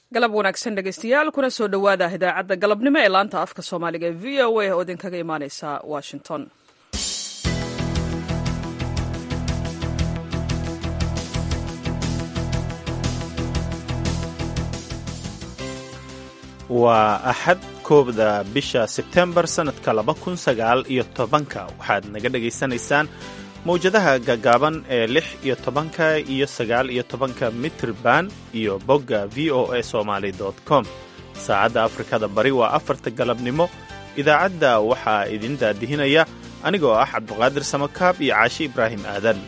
galab wanaagsan dhegeystayaal kuna soo dhowaada idaacadda galabnimo ee laanta afka soomaaliga ee v o a oo idinkaga imaaneysa washington waa axad koobda bisha sebtembar sannadka laba kun sagaal iyo tobanka waxaad naga dhagaysanaysaan mawjadaha gaagaaban ee lix iyo tobanka iyo sagaal iyo tobanka mitrban iyo bogga v o a somaly com saacadda afrikada bari waa afarta galabnimo idaacadda waxaa idin daadihinaya anigoo ah cabduqaadir samakaab iyo caashi ibraahim aadan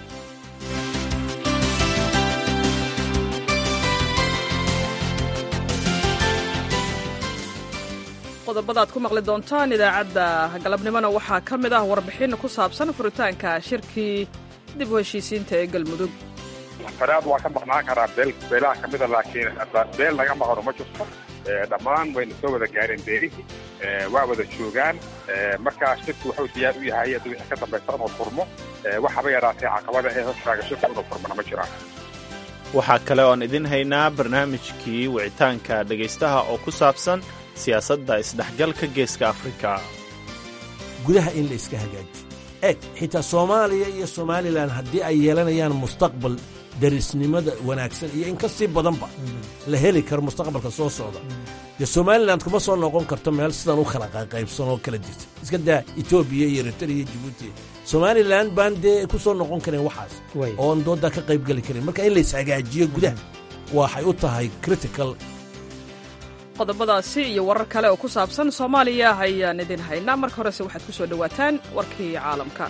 qodobada ad ku maqli doontaan idaacadda galabnimona waxaa ka mid ah warbixin ku saabsan furitaanka shirkii dib u heshiisiinta ee galmudug faraad waa ka maqnaan karaa beel beelaha ka mida laakiin beel laga maqano ma jirto dhammaan wayna soo wada gaareen beelihii waa wada joogaan markaa shirku wuxuu diyaar u yahay hadda wixii ka dambaysa inuu furmo waxaba yaraatee caqabada ee hortaaga shirku inuu furmana ma jiraan waxaa kale oon idin haynaa barnaamijkii wicitaanka dhegaystaha oo ku saabsan siyaasadda isdhexgalka geeska afrika gudaha in la iska hagaajiyo eeg xitaa soomaaliya iyo somalilan haddii ay yeelanayaan mustaqbal darisnimada wanaagsan iyo in ka sii badanba la heli karo mustaqbalka soo socda dee somalilan kuma soo noqon karto meel sidan u kala qaybsan oo kala jirta iska daa etoobiya iyo eritrea iyo jibuuti somalilan baan dee ku soo noqon karin waxaas oon dooddaa ka qaybgeli karin marka in la ishagaajiyo gudaha waxay u tahay critical qodobadaasi iyo warar kale oo ku saabsan soomaaliya ayaan idin haynaa marka horese waxaad ku soo dhowaataan warkii caalamka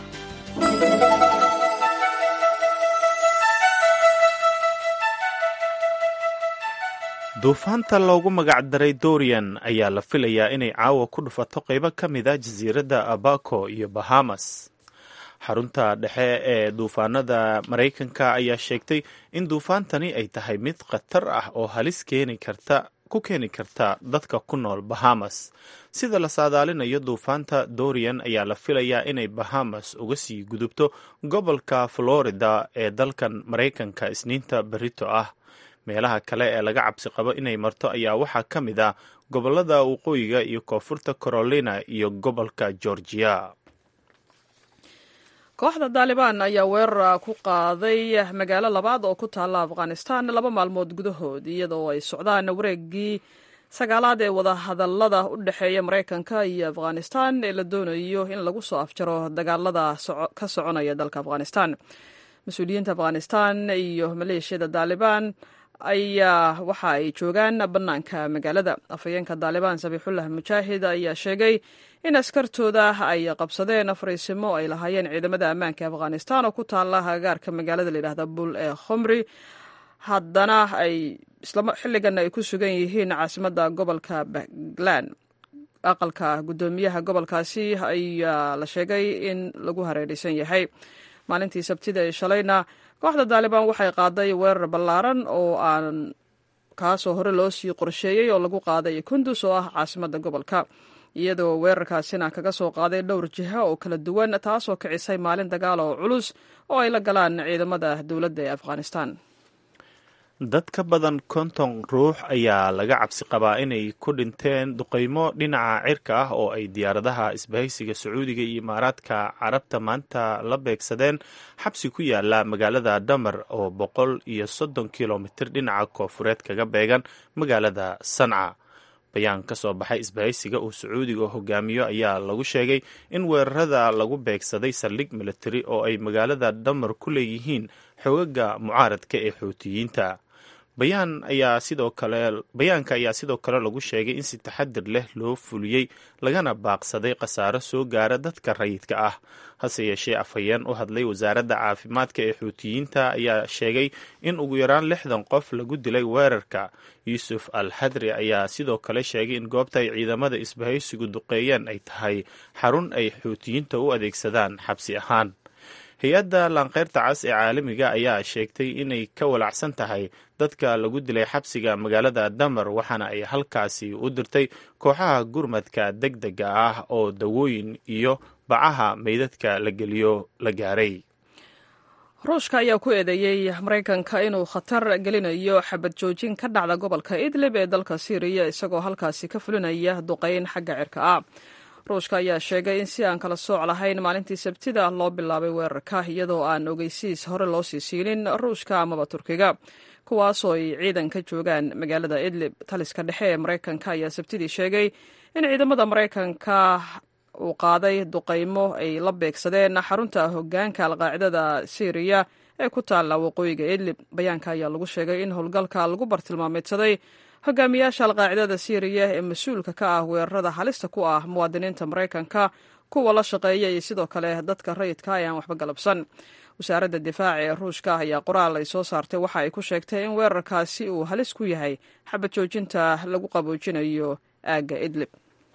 duufaanta loogu magacdaray dorian ayaa la filayaa inay caawa ku dhufato qaybo ka mid a jasiiradda abaco iyo bahamas xarunta dhexe ee duufaanada maraykanka ayaa sheegtay in duufaantani ay tahay mid khatar ah oo halis keeni karta ku keeni karta dadka ku nool bahamas sida la saadaalinayo duufaanta dorian ayaa la filayaa inay bahamas uga sii gudubto gobolka florida ee dalkan maraykanka isniinta berito ah meelaha kale ee laga cabsi qabo inay marto ayaa waxaa ka mid ah gobolada waqooyiga iyo koonfurta carolina iyo gobolka georgia kooxda daalibaan ayaa weerar ku qaaday magaalo labaad oo ku taalla afghanistan laba maalmood gudahood iyadoo ay socdaan wareegii sagaalaad ee wadahadallada u dhexeeya maraykanka iyo afghanistan ee la doonayo in lagu soo afjaro dagaalada ka soconaya dalka afghanistan mas-uuliyiinta afghanistan iyo maleeshiyada daalibaan ayaa waxa ay joogaan bannaanka magaalada afhayeenka daalibaan sabiixullah mujaahid ayaa sheegay in askartooda ay qabsadeen fariisimo ay lahaayeen ciidamada ammaanka afghanistan oo ku taalla hagaarka magaalada layidhahda bul ee khomri haddana ay xilligan ay ku sugan yihiin caasimadda gobolka baglan aqalka guddoomiyaha gobolkaasi ayaa la sheegay in lagu hareeraysan yahay maalintii sabtida ee shalayna kooxda daalibaan waxay qaaday weerar ballaaran oo aan kaasoo hore loo sii qorsheeyey oo lagu qaaday kundus oo ah caasimadda gobolka iyadoo weerarkaasina kaga soo qaaday dhowr jiha oo kala duwan taasoo kicisay maalin dagaal oo culus oo ay la galaan ciidamada dowladda ee afghanistan dad ka badan konton ruux ayaa laga cabsi qabaa inay ku dhinteen duqaymo dhinaca cirka ah oo ay diyaaradaha isbahaysiga sacuudiga iyo imaaraadka carabta maanta la beegsadeen xabsi ku yaala magaalada dhamer oo boqol iyo soddon kilomitir dhinaca koofureed kaga beegan magaalada sanca bayaan ka soo baxay isbahaysiga uu sacuudiga hogaamiyo ayaa lagu sheegay in weerarada lagu beegsaday saldhig militari oo ay magaalada dhamer ku leeyihiin xoogaga mucaaradka ee xuutiyiinta bayaan ayaa sidoo kale bayaanka ayaa sidoo kale lagu sheegay in si taxadir leh loo fuliyey lagana baaqsaday khasaaro soo gaara dadka rayidka ah hase yeeshee afhayeen u hadlay wasaaradda caafimaadka ee xuutiyiinta ayaa sheegay in ugu yaraan lixdan qof lagu dilay weerarka yuusuf al xadri ayaa sidoo kale sheegay in goobta ay ciidamada isbahaysigu duqeeyeen ay tahay xarun ay xuutiyiinta u adeegsadaan xabsi ahaan hay-adda laanqeyrta cas ee caalamiga ayaa sheegtay inay ka walacsan tahay dadka lagu dilay xabsiga magaalada damer waxaana ay halkaasi u dirtay kooxaha gurmadka deg dega ah oo dawooyin iyo bacaha meydadka la geliyo la gaaray ruushka ayaa ku eedeeyey maraykanka inuu khatar gelinayo xabad joojin ka dhacda gobolka idlib ee dalka syriya isagoo halkaasi ka fulinaya duqeyn xagga cirka ah ruushka ayaa sheegay in si aan kala sooc lahayn maalintii sabtida loo bilaabay weerarka iyadoo aan ogeysiis hore loo sii siinin ruushka amaba turkiga kuwaasoo ay ciidan ka joogaan magaalada idlib taliska dhexe ee maraykanka ayaa sabtidii sheegay in ciidamada maraykanka uu qaaday duqaymo ay la beegsadeen xarunta hogaanka alqaacidada syriya ee ku taalla waqooyiga idlib bayaanka ayaa lagu sheegay in howlgalka lagu bartilmaameedsaday hogaamiyaasha alqaacidada syriya ee mas-uulka ka ah weerarada halista ku ah muwaadiniinta maraykanka kuwa la shaqeeya iyo sidoo kale dadka rayidka ee aan waxba galabsan wasaaradda difaaca ee ruushka ayaa qoraal ay soo saartay waxa ay ku sheegtay in weerarkaasi uu halis ku yahay xabad joojinta lagu qaboojinayo aagga idlib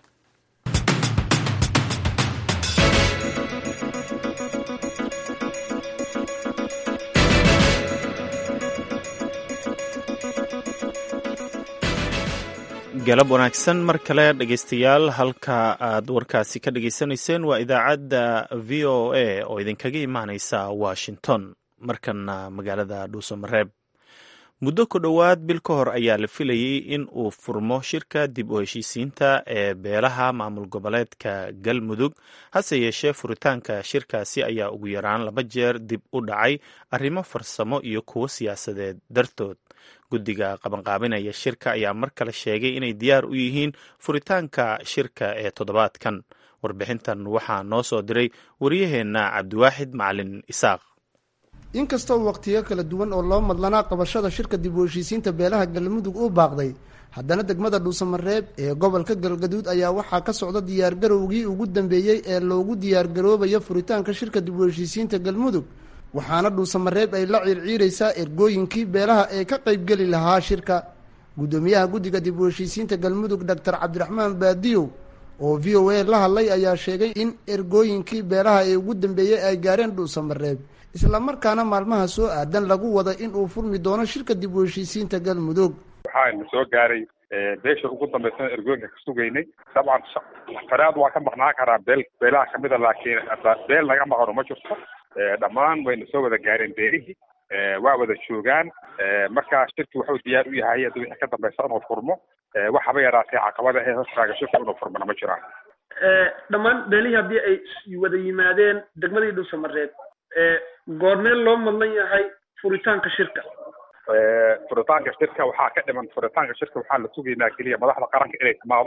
galab wanaagsan mar kale dhegaystayaal halka aad warkaasi ka dhagaysanayseen waa idaacadda v o a oo idinkaga imaaneysa washington markana magaalada dhuusamareeb muddo ku dhowaad bil ka hor ayaa la filayey in uu furmo shirka dib u heshiisiinta ee beelaha maamul goboleedka galmudug hase yeeshee furitaanka shirkaasi ayaa ugu yaraan laba jeer dib u dhacay arrimo farsamo iyo kuwo siyaasadeed dartood guddiga qabanqaabinaya shirka ayaa mar kale sheegay inay diyaar u yihiin furitaanka shirka ee toddobaadkan warbixintan waxaa noo soo diray wariyaheenna cabdiwaaxid macalin isaaq inkastoo waqtiyo kala duwan oo loo madlanaa qabashada shirka dib u heshiisiinta beelaha galmudug uu baaqday haddana degmada dhuusamareeb ee gobolka galgaduud ayaa waxaa ka socda diyaargarowgii ugu dambeeyey ee loogu diyaargaroobayo furitaanka shirka dib u heshiisiinta galmudug waxaana dhuusamareeb ay la ciirciiraysaa ergooyinkii beelaha ee ka qaybgeli lahaa shirka guddoomiyaha guddiga dib u heshiisiinta galmudug doctor cabdiraxmaan baadiyow oo v o a la hadlay ayaa sheegay in ergooyinkii beelaha ee ugu dambeeyey ay gaareen dhuusamareeb islamarkaana maalmaha soo aadan lagu wada in uu furmi doono shirka dib u heshiisiinta galmudug waxaana soo gaaray beesha ugu dambaysan ergooyinka ka sugaynay dabcan faraad waa ka maqnaan karaa beel beelaha kamida laakiin beel naga maqano ma jirto dhammaan wayna soo wada gaareen beelihii waa wada joogaan markaa shirki wuxuu diyaar u yahay hadii wixii ka dambaysa inuu furmo wax haba yaraatee caqabada ee hortaaga shirku inuu furmana ma jiraan dhammaan beelihii haddii ay wada yimaadeen degmadii dhuusamareeb goormee loo madlan yahay furitaanka shirka furitaanka shirka waxaa ka dhiman furitaanka shirka waxaa la sugaynaa keliya madaxda qaranka inay timaado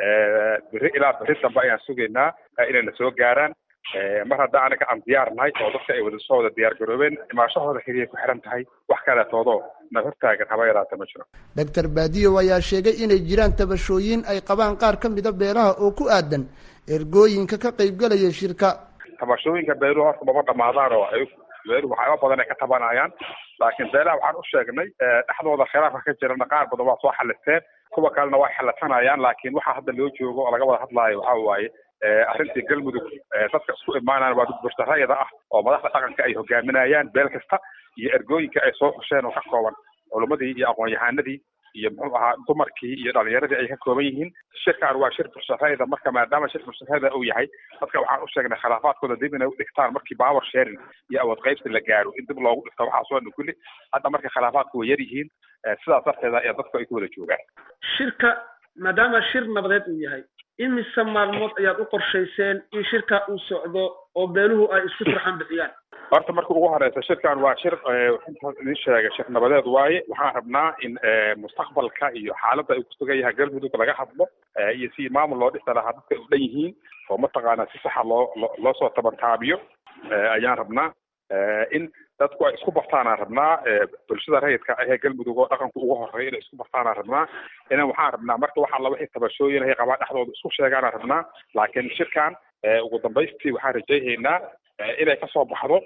beri ilaa beri dambe ayaan sugaynaa inayna soo gaaraan mar hadda anaga aan diyaar nahay oo dadka ay wada soo wada diyaar garoobeen imaashahooda keliya ku xiran tahay wax kaleetoodoo na hortaagan haba yaraata ma jiro doctor baadiyow ayaa sheegay inay jiraan tabashooyin ay qabaan qaar ka mida beelaha oo ku aadan ergooyinka ka qaybgalaya shirka tabashooyinka beeluhu horta maba dhamaadaan oo ay beeluhu waxyaaba badan ay ka tabanayaan laakiin beelaha waxaan u sheegnay dhexdooda khilaafka ka jirana qaar badan waa soo xalisteen kuwa kalena waa xalatanayaan laakiin waxaa hadda loo joogo oo laga wada hadlaayo waxaa waaye arrintii galmudug dadka isku imaanaan waa dad burtarayada ah oo madaxda dhaqanka ay hogaaminayaan beel kasta iyo ergooyinka ay soo xusheen oo ka kooban culimmadii iyo aqoon-yahanadii iyo muxuu ahaa dumarkii iyo dhalinyaradii ay ka kooban yihiin shirkan waa shir burtarayada marka maadaama shir burtarayada uu yahay dadka waxaan u sheegnay khilaafaadkooda dib inay u dhigtaan markii power sharing iyo awood qaybsi la gaaro in dib loogu dhigto waxaasoo dhan kulli hadda marka khilaafaadku way yar yihiin sidaas darteeda ayaa dadku ay ku wada joogaan shirka maadaama shir nabadeed uu yahay imise maalmood ayaad u qorshayseen in shirka uu socdo oo beeluhu ay isku turxan bixiyaan horta marka ugu horeysa shirkan waa shir idin sheegay shir nabadeed waaye waxaan rabnaa in mustaqbalka iyo xaaladda ay kusugan yahay galmudug laga hadlo iyo si maamul loo dhisa lahaa dadka u dhan yihiin oo mataqaanaa si saxa loo loo soo tabantaabiyo ayaan rabnaa in dadku ay isku bartaanaan rabnaa bulshada rayidka ahee galmudug oo dhaqanku ugu horeeya inay isku bartaanaan rabnaa inan waxaan rabnaa marka waxaa la wixii tabashooyin ay qabaa dhexdooda isku sheegaanaan rabnaa laakiin shirkan ugu dambaystii waxaan rajaynaynaa inay kasoo baxdo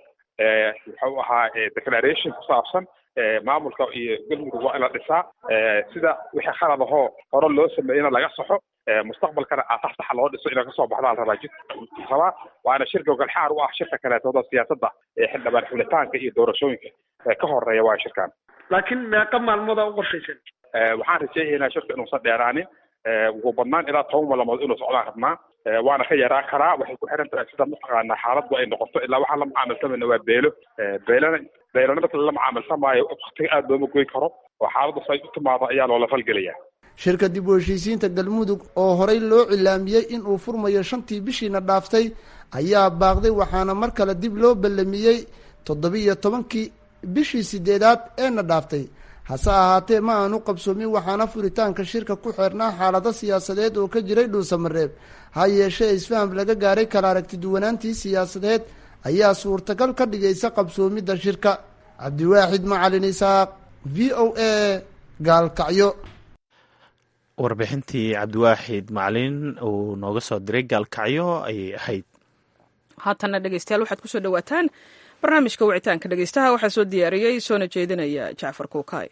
wuxuu ahaa declaration ku saabsan maamulka iyo galmudug waa in la dhisaa sida wixii khalad ahoo hore loo sameeyena laga saxo mustaqbalkana aasas saxa loo dhiso inay kasoo baxdaa la rabaa jid rabaa waana shir gogolxaar u ah shirka kaleetooda siyaasadda ee xildhibaan xulitaanka iyo doorashooyinka ka horeeya waa shirkan laakiin meeqa maalmooda u qorshaysan waxaan rajaynaynaa shirka inuusan dheeraanin ugu badnaan ilaa toban maalmood inuu socdaan rabnaa waana ka yaraa karaa waxay ku xiran tahay sida mataqaanaa xaaladdu ay noqoto ilaa waxaan la mucaamalsamayna waa beelo beelana beelana marka lala mucaamalsamaayo waktiga aada looma goyn karo oo xaaladdu say u timaado ayaa loola falgelaya shirka dib u heshiisiinta galmudug oo horey loo cilaamiyey in uu furmayo shantii bishiina dhaaftay ayaa baaqday waxaana mar kale dib loo ballamiyey toddobiiyo tobankii bishii sideedaad eena dhaaftay hase ahaatee ma aanu qabsoomin waxaana furitaanka shirka ku xeernaa xaalado siyaasadeed oo ka jiray dhuusamareeb ha yeeshee isfaham laga gaaray kala aragtiduwanaantii siyaasadeed ayaa suurtagal ka dhigaysa qabsoomidda shirka cabdiwaaxid macalin isaaq v o a gaalkacyo warbixintii cabdiwaaxid macalin uu nooga soo diray gaalkacyo ayay ahayd haatanna dhegeystayaal waxaad kusoo dhawaataan barnaamijka wicitaanka dhegeystaha waxaa soo diyaariyey soona jeedinaya jacfar kuukaay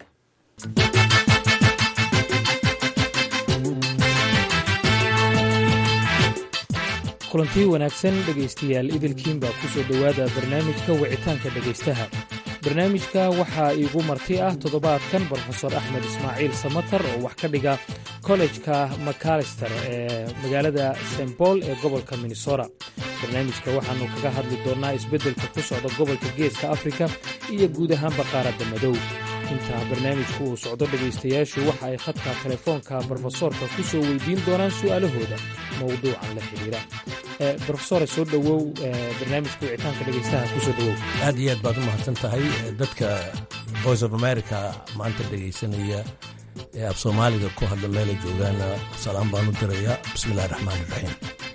kulantii wanaagsan dhegaystayaal idilkiin baa ku soo dhowaada barnaamijka wicitaanka dhegaystaha barnaamijka waxaa iigu marti ah toddobaadkan brofesor axmed ismaaciil samatar oo wax ka dhiga kollejka macalister ee magaalada st bool ee gobolka minnesota barnaamijka waxaannu kaga hadli doonnaa isbeddelka ku socda gobolka geeska afrika iyo guud ahaanba qaaradda madow intaa barnaamijku uu socdo dhegaystayaashu waxa ay khadka telefoonka brofesoorka ku soo weydiin doonaan su'aalahooda mowduucan la xidhiira brofesore soo dhowow barnaamijka wicitaanka dhegaystaha ku soo dhowow aad iyo aad baad u mahadsan tahay dadka voice of america maanta dhegaysanaya ee af soomaaliga ku hadla meela joogaana salaam baan u dirayaa bismillahi raxmaan iraxiim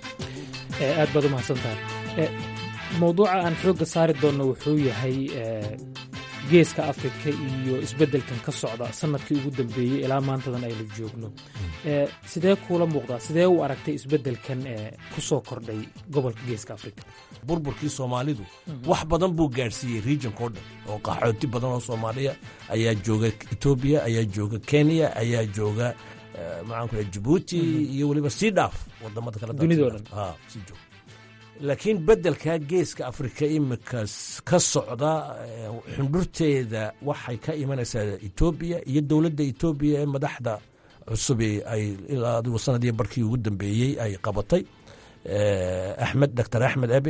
aad baad u mahadsan tahay mowduuca aan xoogga saari doonno wuxuu yahay geeska afrika iyo isbeddelkan ka socda sanadkii ugu dambeeyey ilaa maantadan aynu joogno sidee kuula muuqdaa sidee u aragtay isbeddelkan ku soo kordhay gobolka geeska afrika burburkii soomaalidu wax badan buu gaadhsiiyey regionka o dhan oo qaxooti badan oo soomaaliya ayaa jooga etoobiya ayaa jooga kenya ayaa jooga maxaan ku jabuuti iyo weliba sii dhaaf wadamada kale dunidao dhan sii joog laakiin beddelka geeska afrika imika ka socda xundhurteeda waxay ka imanaysaa etoobiya iyo dowladda etoobiya ee madaxda cusubi ay ilaa adigu sanadii barkii ugu dambeeyey ay qabatay axmed doctor axmed abe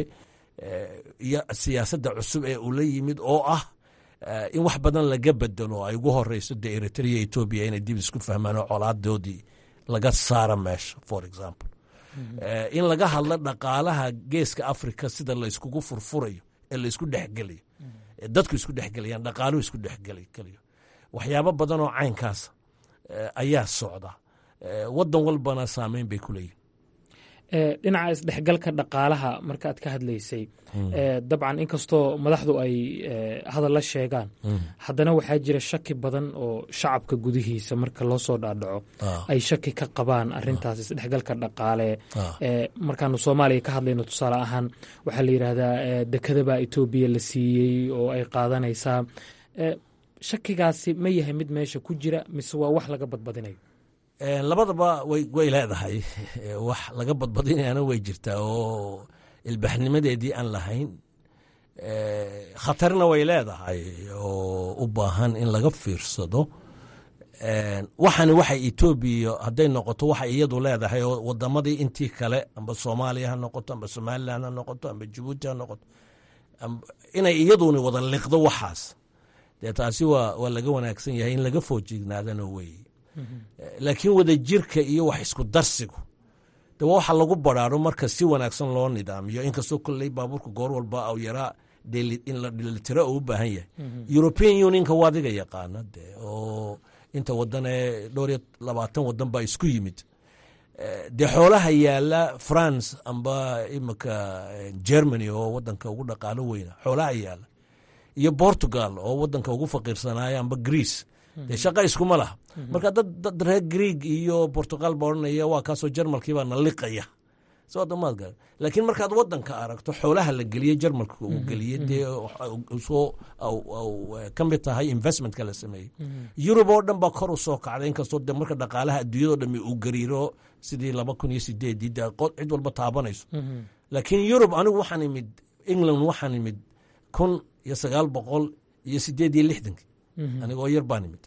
iyo siyaasadda cusub ee uu la yimid oo ah in wax badan laga bedelo ay ugu horeyso dee eritrea etoobiya inay dib isku fahmaan oo colaadoodii laga saara meesha for example in laga hadlo dhaqaalaha geeska africa sida layskugu furfurayo ee laysku dhexgelayo dadku isku dhexgelayaan dhaqaaluhu isku dhexgelayo waxyaabo badan oo caynkaasa ayaa socda wadan walbana saameyn bay ku leeyihin dhinaca isdhexgalka dhaqaalaha markaaad ka hadlaysay dabcan inkastoo madaxdu ay hadalla sheegaan haddana waxaa jira shaki badan oo shacabka gudihiisa marka loo soo dhaadhaco ay shaki ka qabaan arintaas isdhexgalka dhaqaale markaanu soomaaliya ka hadlayno tusaale ahaan waxaa la yidhaahdaa dekadabaa etoobiya la siiyey oo ay qaadanaysaa shakigaasi ma yahay mid meesha ku jira mise waa wax laga badbadinayo labadaba way leedahay wax laga badbadinayana way jirtaa oo ilbaxnimadeedii aan lahayn khatarna way leedahay oo u baahan in laga fiirsado waxani waxay etoobiya hadday noqoto waxay iyadu leedahay oo wadamadii intii kale amba soomaaliya ha noqoto amba somalilan ha noqoto amba jabuuti ha noqoto inay iyaduni wada liqdo waxaas dee taasi waa laga wanaagsan yahay in laga foojignaadana weeye laakiin wadajirka iyo wax isku darsigu de waa waxa lagu baraaro marka si wanaagsan loo nidaamiyo inkastoo kolley baabuurka goor walba au yaraa in la dhelitiro oo u baahan yahay european unionka waa adiga yaqaana de oo inta wadan ee dhowr iyo labaatan wadan baa isku yimid dee xoolaha yaala france amba imika germany oo wadanka ugu dhaqaalo weyna xoolaha yaala iyo portugal oo wadanka ugu faqiirsanaayo amba greece dee shaqa iskuma laha marka dad reer greeg iyo portugal ba odhanaya waa kaasoo jarmalkiibaa na liqaya soodamaad gar laakiin markaad wadanka aragto xoolaha la geliye jarmalka uu geliye dee soo ka mid tahay investmentka la sameeyey yurub oo dhan baa kor u soo kacday inkastoo de marka dhaqaalaha adduunyado dhami uu gariiro sidii laba kun iyo sideedii de cid walba taabanayso laakiin yurub anigu waxaan imid england waxaan imid kun iyo sagaal boqol iyo sideed iyo lixdankii anigoo yar baan imid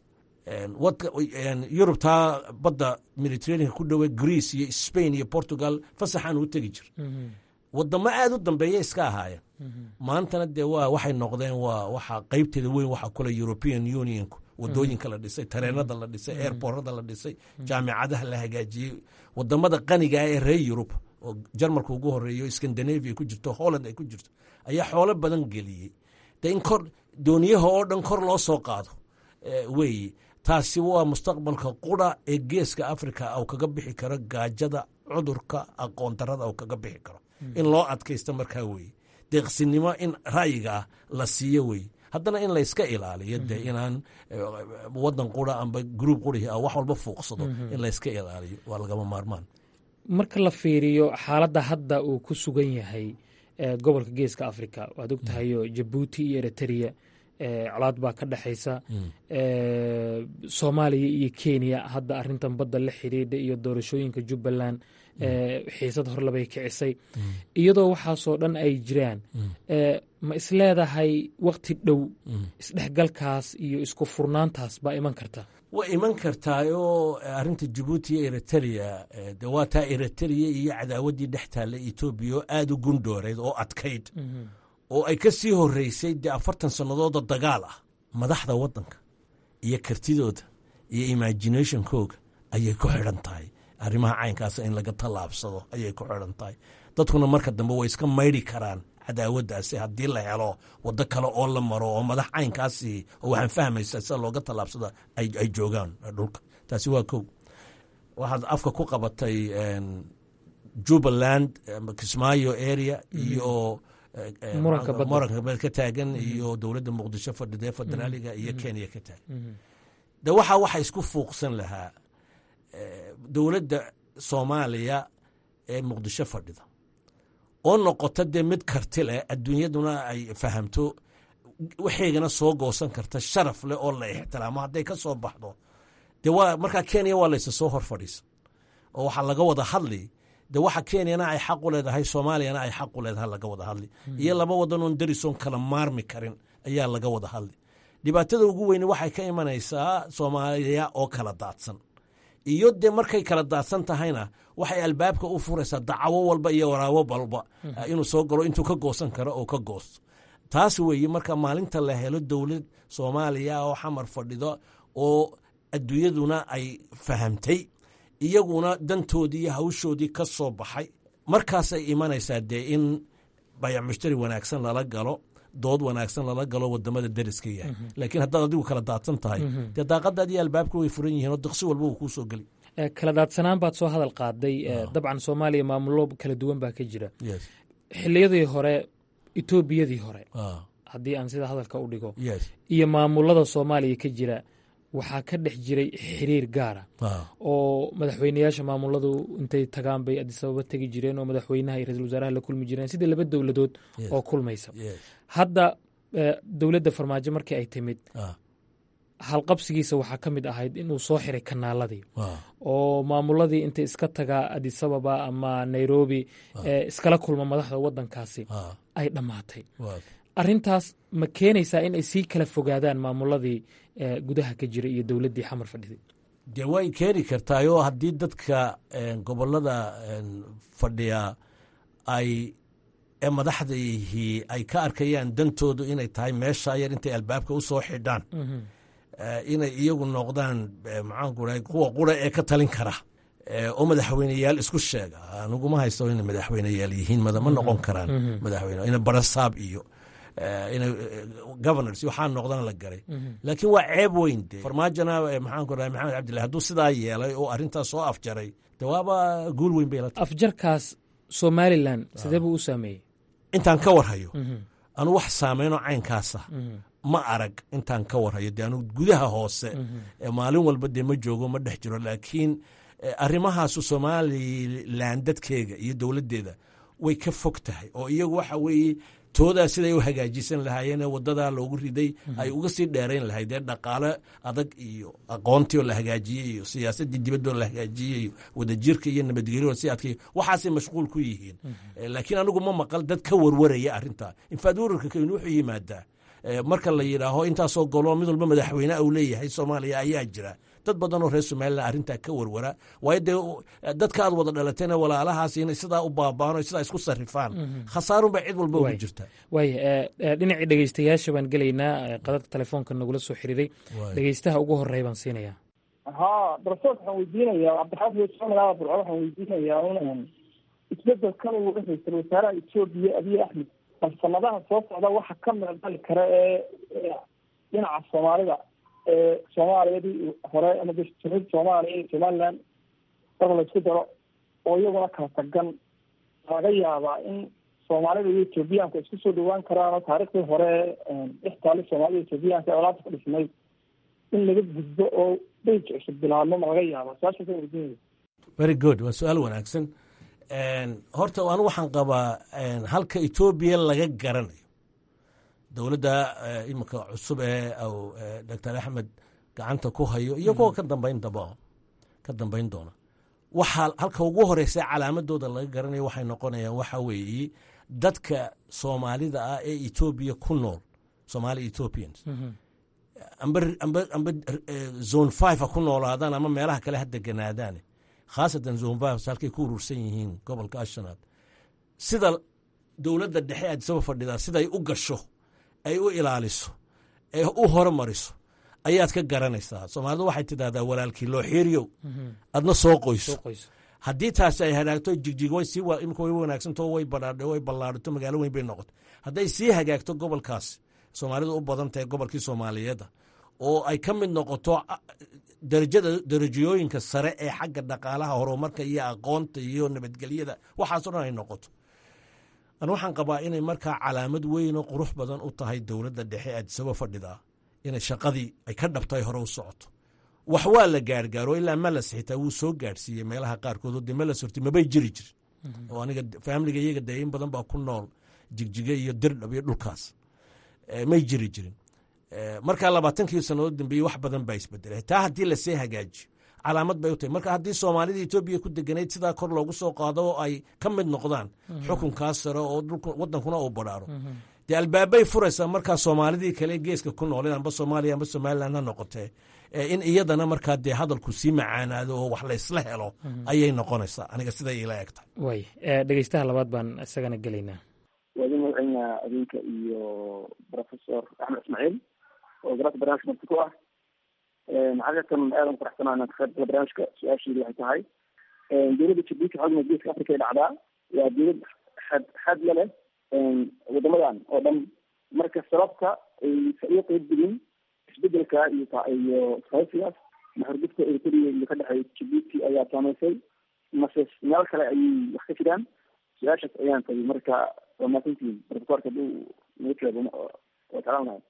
yurubtaa badda mediterraneanka ku dhowe greece iyo spain iyo portugal fasaxaan u tegi jir wadamo aad u dambeeya iska ahaayeen maantana dee waa waxay noqdeen waa waxa qeybteeda weyn waxa kule european unionku wadooyinka la dhisay tareenada la dhisay airborada la dhisay jaamicadaha la hagaajiyey wadamada qaniga ah ee reer yurub oo jarmalka ugu horeeyo scandinavia ku jirto holland ay ku jirto ayaa xoolo badan geliyey de in kor dooniyaha oo dhan kor loo soo qaado weeye taasi waa mustaqbalka qura ee geeska africa au kaga bixi karo gaajada cudurka aqoon darada au kaga bixi karo in loo adkaysto markaa weeye deeqsinimo in ra'yiga ah la siiyo weeye haddana in layska ilaaliyo dee inaan wadan qura amba gruub qurih wax walba fuuqsado in layska ilaaliyo waa lagama maarmaan marka la fiiriyo xaaladda hadda uu ku sugan yahay gobolka geeska africa waad og tahayo jabuuti iyo eritrea colaad baa ka dhexaysa soomaaliya iyo kenya hadda arintan badda la xidhiidha iyo doorashooyinka jubbaland xiisad horlabay kicisay iyadoo waxaasoo dhan ay jiraan ma isleedahay wakti dhow isdhexgalkaas iyo isku furnaantaas baa iman karta way iman kartaayoo arinta jabuuti iyo eritrea de waa taa eritrea iyo cadaawaddii dhex taalla etoobiya oo aada u gundhooreyd oo adkayd oo ay ka sii horeysay dee afartan sannadooda dagaal ah madaxda waddanka iyo kartidooda iyo imaginationkooga ayay ku xidhan tahay arrimaha caynkaasa in laga tallaabsado ayay ku xidhan tahay dadkuna marka dambe way iska maydhi karaan cadaawaddaasi haddii la helo waddo kale oo la maro oo madax caynkaasi oo waxaan fahmaysaa sida looga tallaabsada ay joogaan dhulka taasi waa kow waxaad afka ku qabatay jubbaland kismaayo area iyo muranka ka taagan iyo dowladda muqdisho fadhidee federaaliga iyo kenya ka taagan de waxa waxa isku fuuqsan lahaa dowladda soomaaliya ee muqdisho fadhida oo noqota dee mid karti leh adduunyaduna ay fahamto waxaygana soo goosan karta sharaf leh oo la ixtiraamo hadday ka soo baxdo de waa markaa kenya waa laysa soo hor fadhiisa oo waxaa laga wada hadli de waxa kenyana ay xaq u leedahay soomaaliyana ay xaq u leedahay laga wada hadli iyo laba wadanoon darisoon kala maarmi karin ayaa laga wada hadli dhibaatada ugu weyne waxay ka imanaysaa soomaaliya oo kala daadsan iyo dee markay kala daadsan tahayna waxay albaabka u furaysaa dacawo walba iyo waraabo walba inuu soo galo intuu ka goosan karo oo ka goosto taas weeye marka maalinta la helo dowlad soomaaliya oo xamar fadhido oo adduunyaduna ay fahamtay iyaguna dantoodii iyo hawshoodii ka soo baxay markaasay imanaysaa dee in bayac mushtari wanaagsan lala galo dood wanaagsan lala galo wadamada deriska yahay laakiin haddaad adigu kala daadsan tahay dee daaqadaad iyo albaabka way furan yihiin oo diqsi walba uu kuu soo geli kala daadsanaan baad soo hadal qaaday dabcan soomaaliya maamulo kala duwan baa ka jira xiliyadii hore etoobiyadii hore haddii aan sida hadalka u dhigo iyo maamulada soomaaliya ka jira waxaa ka dhex jiray xiriir gaara oo madaxweyneyaasha maamuladu intay tagaan bay adisababa tegi jireen oo madaxweynaha iyo ra-isul wasaaraha la kulmi jireen sidii laba dowladood oo kulmaysa hadda dowladda farmaajo markii ay timid halqabsigiisa waxaa ka mid ahayd inuu soo xiray kanaaladii oo maamuladii intay iska tagaa adisababa ama nairobi iskala kulma madaxda wadankaasi ay dhammaatay arintaas ma keenaysaa in ay sii kala fogaadaan maamuladii gudaha ka jira iyo dowladdii xamar fadhiday dee way keeni kartaayoo haddii dadka gobolada fadhiya ay ee madaxdaihii ay ka arkayaan dantoodu inay tahay meesha yar intay albaabka u soo xidhaan inay iyagu noqdaan maxaanku rahay kuwa qura ee ka talin kara oo madaxweyneyaal isku sheega aniguma haysto inay madaxweyneyaal yihiin ma noqon karaan madaxweyne ina barasaab iyo ina governors waxaa noqdana la garay laakiin waa ceeb weyn de farmaajona maxaanku rahay maxamed cabdillahi hadduu sidaa yeelay oo arrintaas soo afjaray de waaba guul weyn bay la tahay afjarkaas somalilan sidee buu u saameeyey intaan ka warhayo anu wax saameynoo caynkaasa ma arag intaan ka warhayo de anu gudaha hoose maalin walba dee ma joogo ma dhex jiro laakiin arrimahaasu somalilan dadkeega iyo dowladdeeda way ka fog tahay oo iyagu waxa weeye toodaa siday u hagaajisan lahaayeen wadadaa loogu riday ay uga sii dheerayn lahayd dee dhaqaale adag iyo aqoontii oo la hagaajiyey iyo siyaasadii dibadoo la hagaajiyey iyo wadajirka iyo nabadgelyo si adkay waxaasay mashquul ku yihiin laakiin anigu ma maqal dad ka warwaraya arrintaa infaad wararka kaynu wuxuu yimaadaa marka la yidhaaho intaasoo golo mid walba madaxweyne uu leeyahay soomaaliya ayaa jira dad badan oo reer somalilan arrintaa ka warwara waayo dee dadka aad wada dhalatayna walaalahaas inay sidaa u baabaano sidaa isku sarrifaan khasaarunbaa cid walba ugu jirta waaya dhinacii dhegeystayaasha baan gelaynaa qadadka telefoonka nagula soo xiriiray dhegeystaha ugu horreeya baan siinayaa ha darsood waxaan weydiinayaa cabdixaafid somalaaba burco waxaan weydiinayaa un isbedelkan uu ra-iisul wasaaraha etoobiya abiy axmed bal sanadaha soo socda waxa ka meeldali kara ee dhinaca soomaalida ee soomaaliyadii hore ama jamhuuriyadda soomaaliya iyo somaliland marka la isku daro oo iyaguna kala tagan laga yaabaa in soomaalida iyo etoobiyaanku isku soo dhawaan karaan oo taariikhdii hore dhex taali soomaalida etoobiyaanka ee olaanta ka dhisnay in laga gudbo oo beyj cusub bilaabmo ma laga yaaba su-aashaasa weydiinaya very good waa su-aal wanaagsan horta anu waxaan qabaa halka etoobiya laga garanayo dowladda iminka cusub ee doctor axmed gacanta ku hayo iyo kuwa ka dambayn daba ka dambayn doona waxaa halka ugu horeysa calaamadooda laga garanayo waxay noqonayaan waxa weeye dadka soomaalida ah ee etoobiya ku nool somaali ethiopians amba amba amba zone five ha ku noolaadaan ama meelaha kale ha deganaadaane khaasatan zone five halkay ku urursan yihiin gobolka ashanaad sida dowladda dhexe aadisaba fadhidaa siday u gasho ay u ilaaliso ee u horumariso ayaad ka garanaysaa soomaalidu waxay tidahdaa walaalkii loo xiiriyow adna soo qoyso haddii taasi ay hagaagto jigjig way sii imika way wanaagsanto way badhaadhe way ballaadhato magaalo weyn bay noqoto hadday sii hagaagto gobolkaas soomaalidu u badan tahay gobolkii soomaaliyeedda oo ay ka mid noqoto darajada darajooyinka sare ee xagga dhaqaalaha horumarka iyo aqoonta iyo nabadgelyada waxaaso dhan ay noqoto an waxaan qabaa inay markaa calaamad weyn oo qurux badan u tahay dowladda dhexe aadisaba fadhidaa inay shaqadii ay ka dhabtay hore u socoto wax waa la gaargaaro ilaa malas xitaa wuu soo gaarsiiyey meelaha qaarkood oo dee malas horti mabay jiri jirin oo aniga faamiliga iyaga dee in badan baa ku nool jigjiga iyo dirdhab iyo dhulkaas may jiri jirin markaa labaatankii sannadood dambeeyey wax badan baa isbedelay taa haddii lasii hagaajiyo calaamad bay u tahay marka haddii soomaalida etoobiya ku deganayd sidaa kor loogu soo qaado oo ay ka mid noqdaan xukunkaas sare oo wadankuna uu badhaaro dee albaabay furaysaa markaa soomaalidii kale geeska ku nooleen amba soomaaliya amba somalilan ha noqotee in iyadana markaa dee hadalku sii macaanaado oo wax laysla helo ayay noqonaysaa aniga siday ila eg tahay way dhegeystaha labaad baan isagana gelaynaa waadi magaceynaa adinka iyo professor axmed ismaaciil oo garaadka barnaamijka marti ku ah xaqiiqatan aadan faraxsanaa inaan ka qayb gala barnaamijka su-aashiidu waxay tahay dowladda jabuuti xogna geeska africa ay dhacdaa waa dowlad xad xad la leh wadamadan oo dhan marka sababta aysa uga qeyb gelin isbedelka iyo iyo isqaysigaas maxurgudka eritrea iyo ka dhexeeya jabuuti ayaa saameysay mase meel kale ayay wax ka jiraan su-aashaas ayaan tabi marka waa maasantiin profesorka haduu naga jawaabo waa jeclaan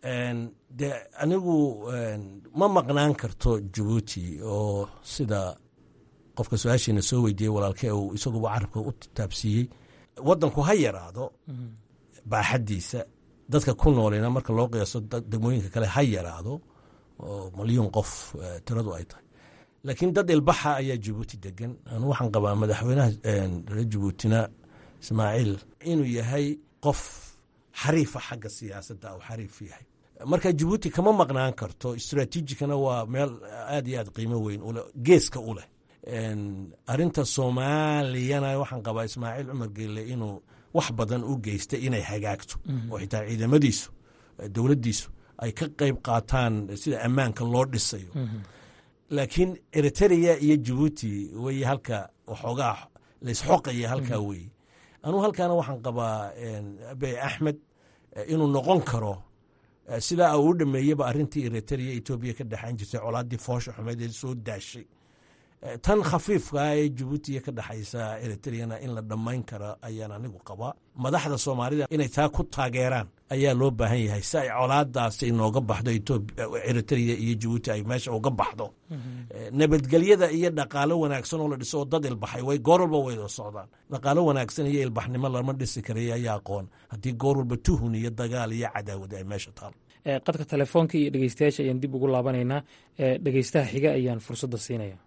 de anigu ma maqnaan karto jabuuti oo sida qofka su-aashiina soo weydiiyey walaalkee uu isaguba carabka u taabsiiyey waddanku ha yaraado baaxaddiisa dadka ku noolina marka loo qiyaaso degmooyinka kale ha yaraado oo malyuun qof tiradu ay tahay laakiin dad ilbaxa ayaa jabuuti degan anu waxaan qabaa madaxweynaha reer jabuutina ismaaciil inuu yahay qof xariifa xagga siyaasadda u xariif yahay marka jabuuti kama maqnaan karto istraatiijikana waa meel aad iyo aad qiimo weyn ule geeska u leh arinta soomaaliyana waxaan qabaa ismaaciil cumar geelle inuu wax badan u geystay inay hagaagto oo xitaa ciidamadiisu dowladdiisu ay ka qeyb qaataan sida ammaanka loo dhisayo laakiin eritrea iyo jabuuti wey halka waxoogaa laysxoqaya halkaa weeye anuu halkaana waxaan qabaa abey axmed inuu noqon karo sidaa uu u dhameeyeba arintii eritrea etoobiya ka dhexayn jirtay colaadii foosha xumeed ee soo daashay tan khafiifkaa ee jabuutiya ka dhexaysa eritreana in la dhammayn kara ayaan anigu qabaa madaxda soomaalida inay taa ku taageeraan ayaa loo baahan yahay si ay colaadaasi inooga baxdo eritrea iyo jabuuti ay meesha uga baxdo nabadgelyada iyo dhaqaalo wanaagsan oo la dhiso oo dad ilbaxay way goor walba wayda socdaan dhaqaalo wanaagsan iyo ilbaxnimo lama dhisi karay ayaa aqoon haddii goor walba tuhun iyo dagaal iyo cadaawad ay meesha taal qadka telefoonka iyo dhegeystayaasha ayaan dib ugu laabanaynaa dhegeystaha xiga ayaan fursadda siinaya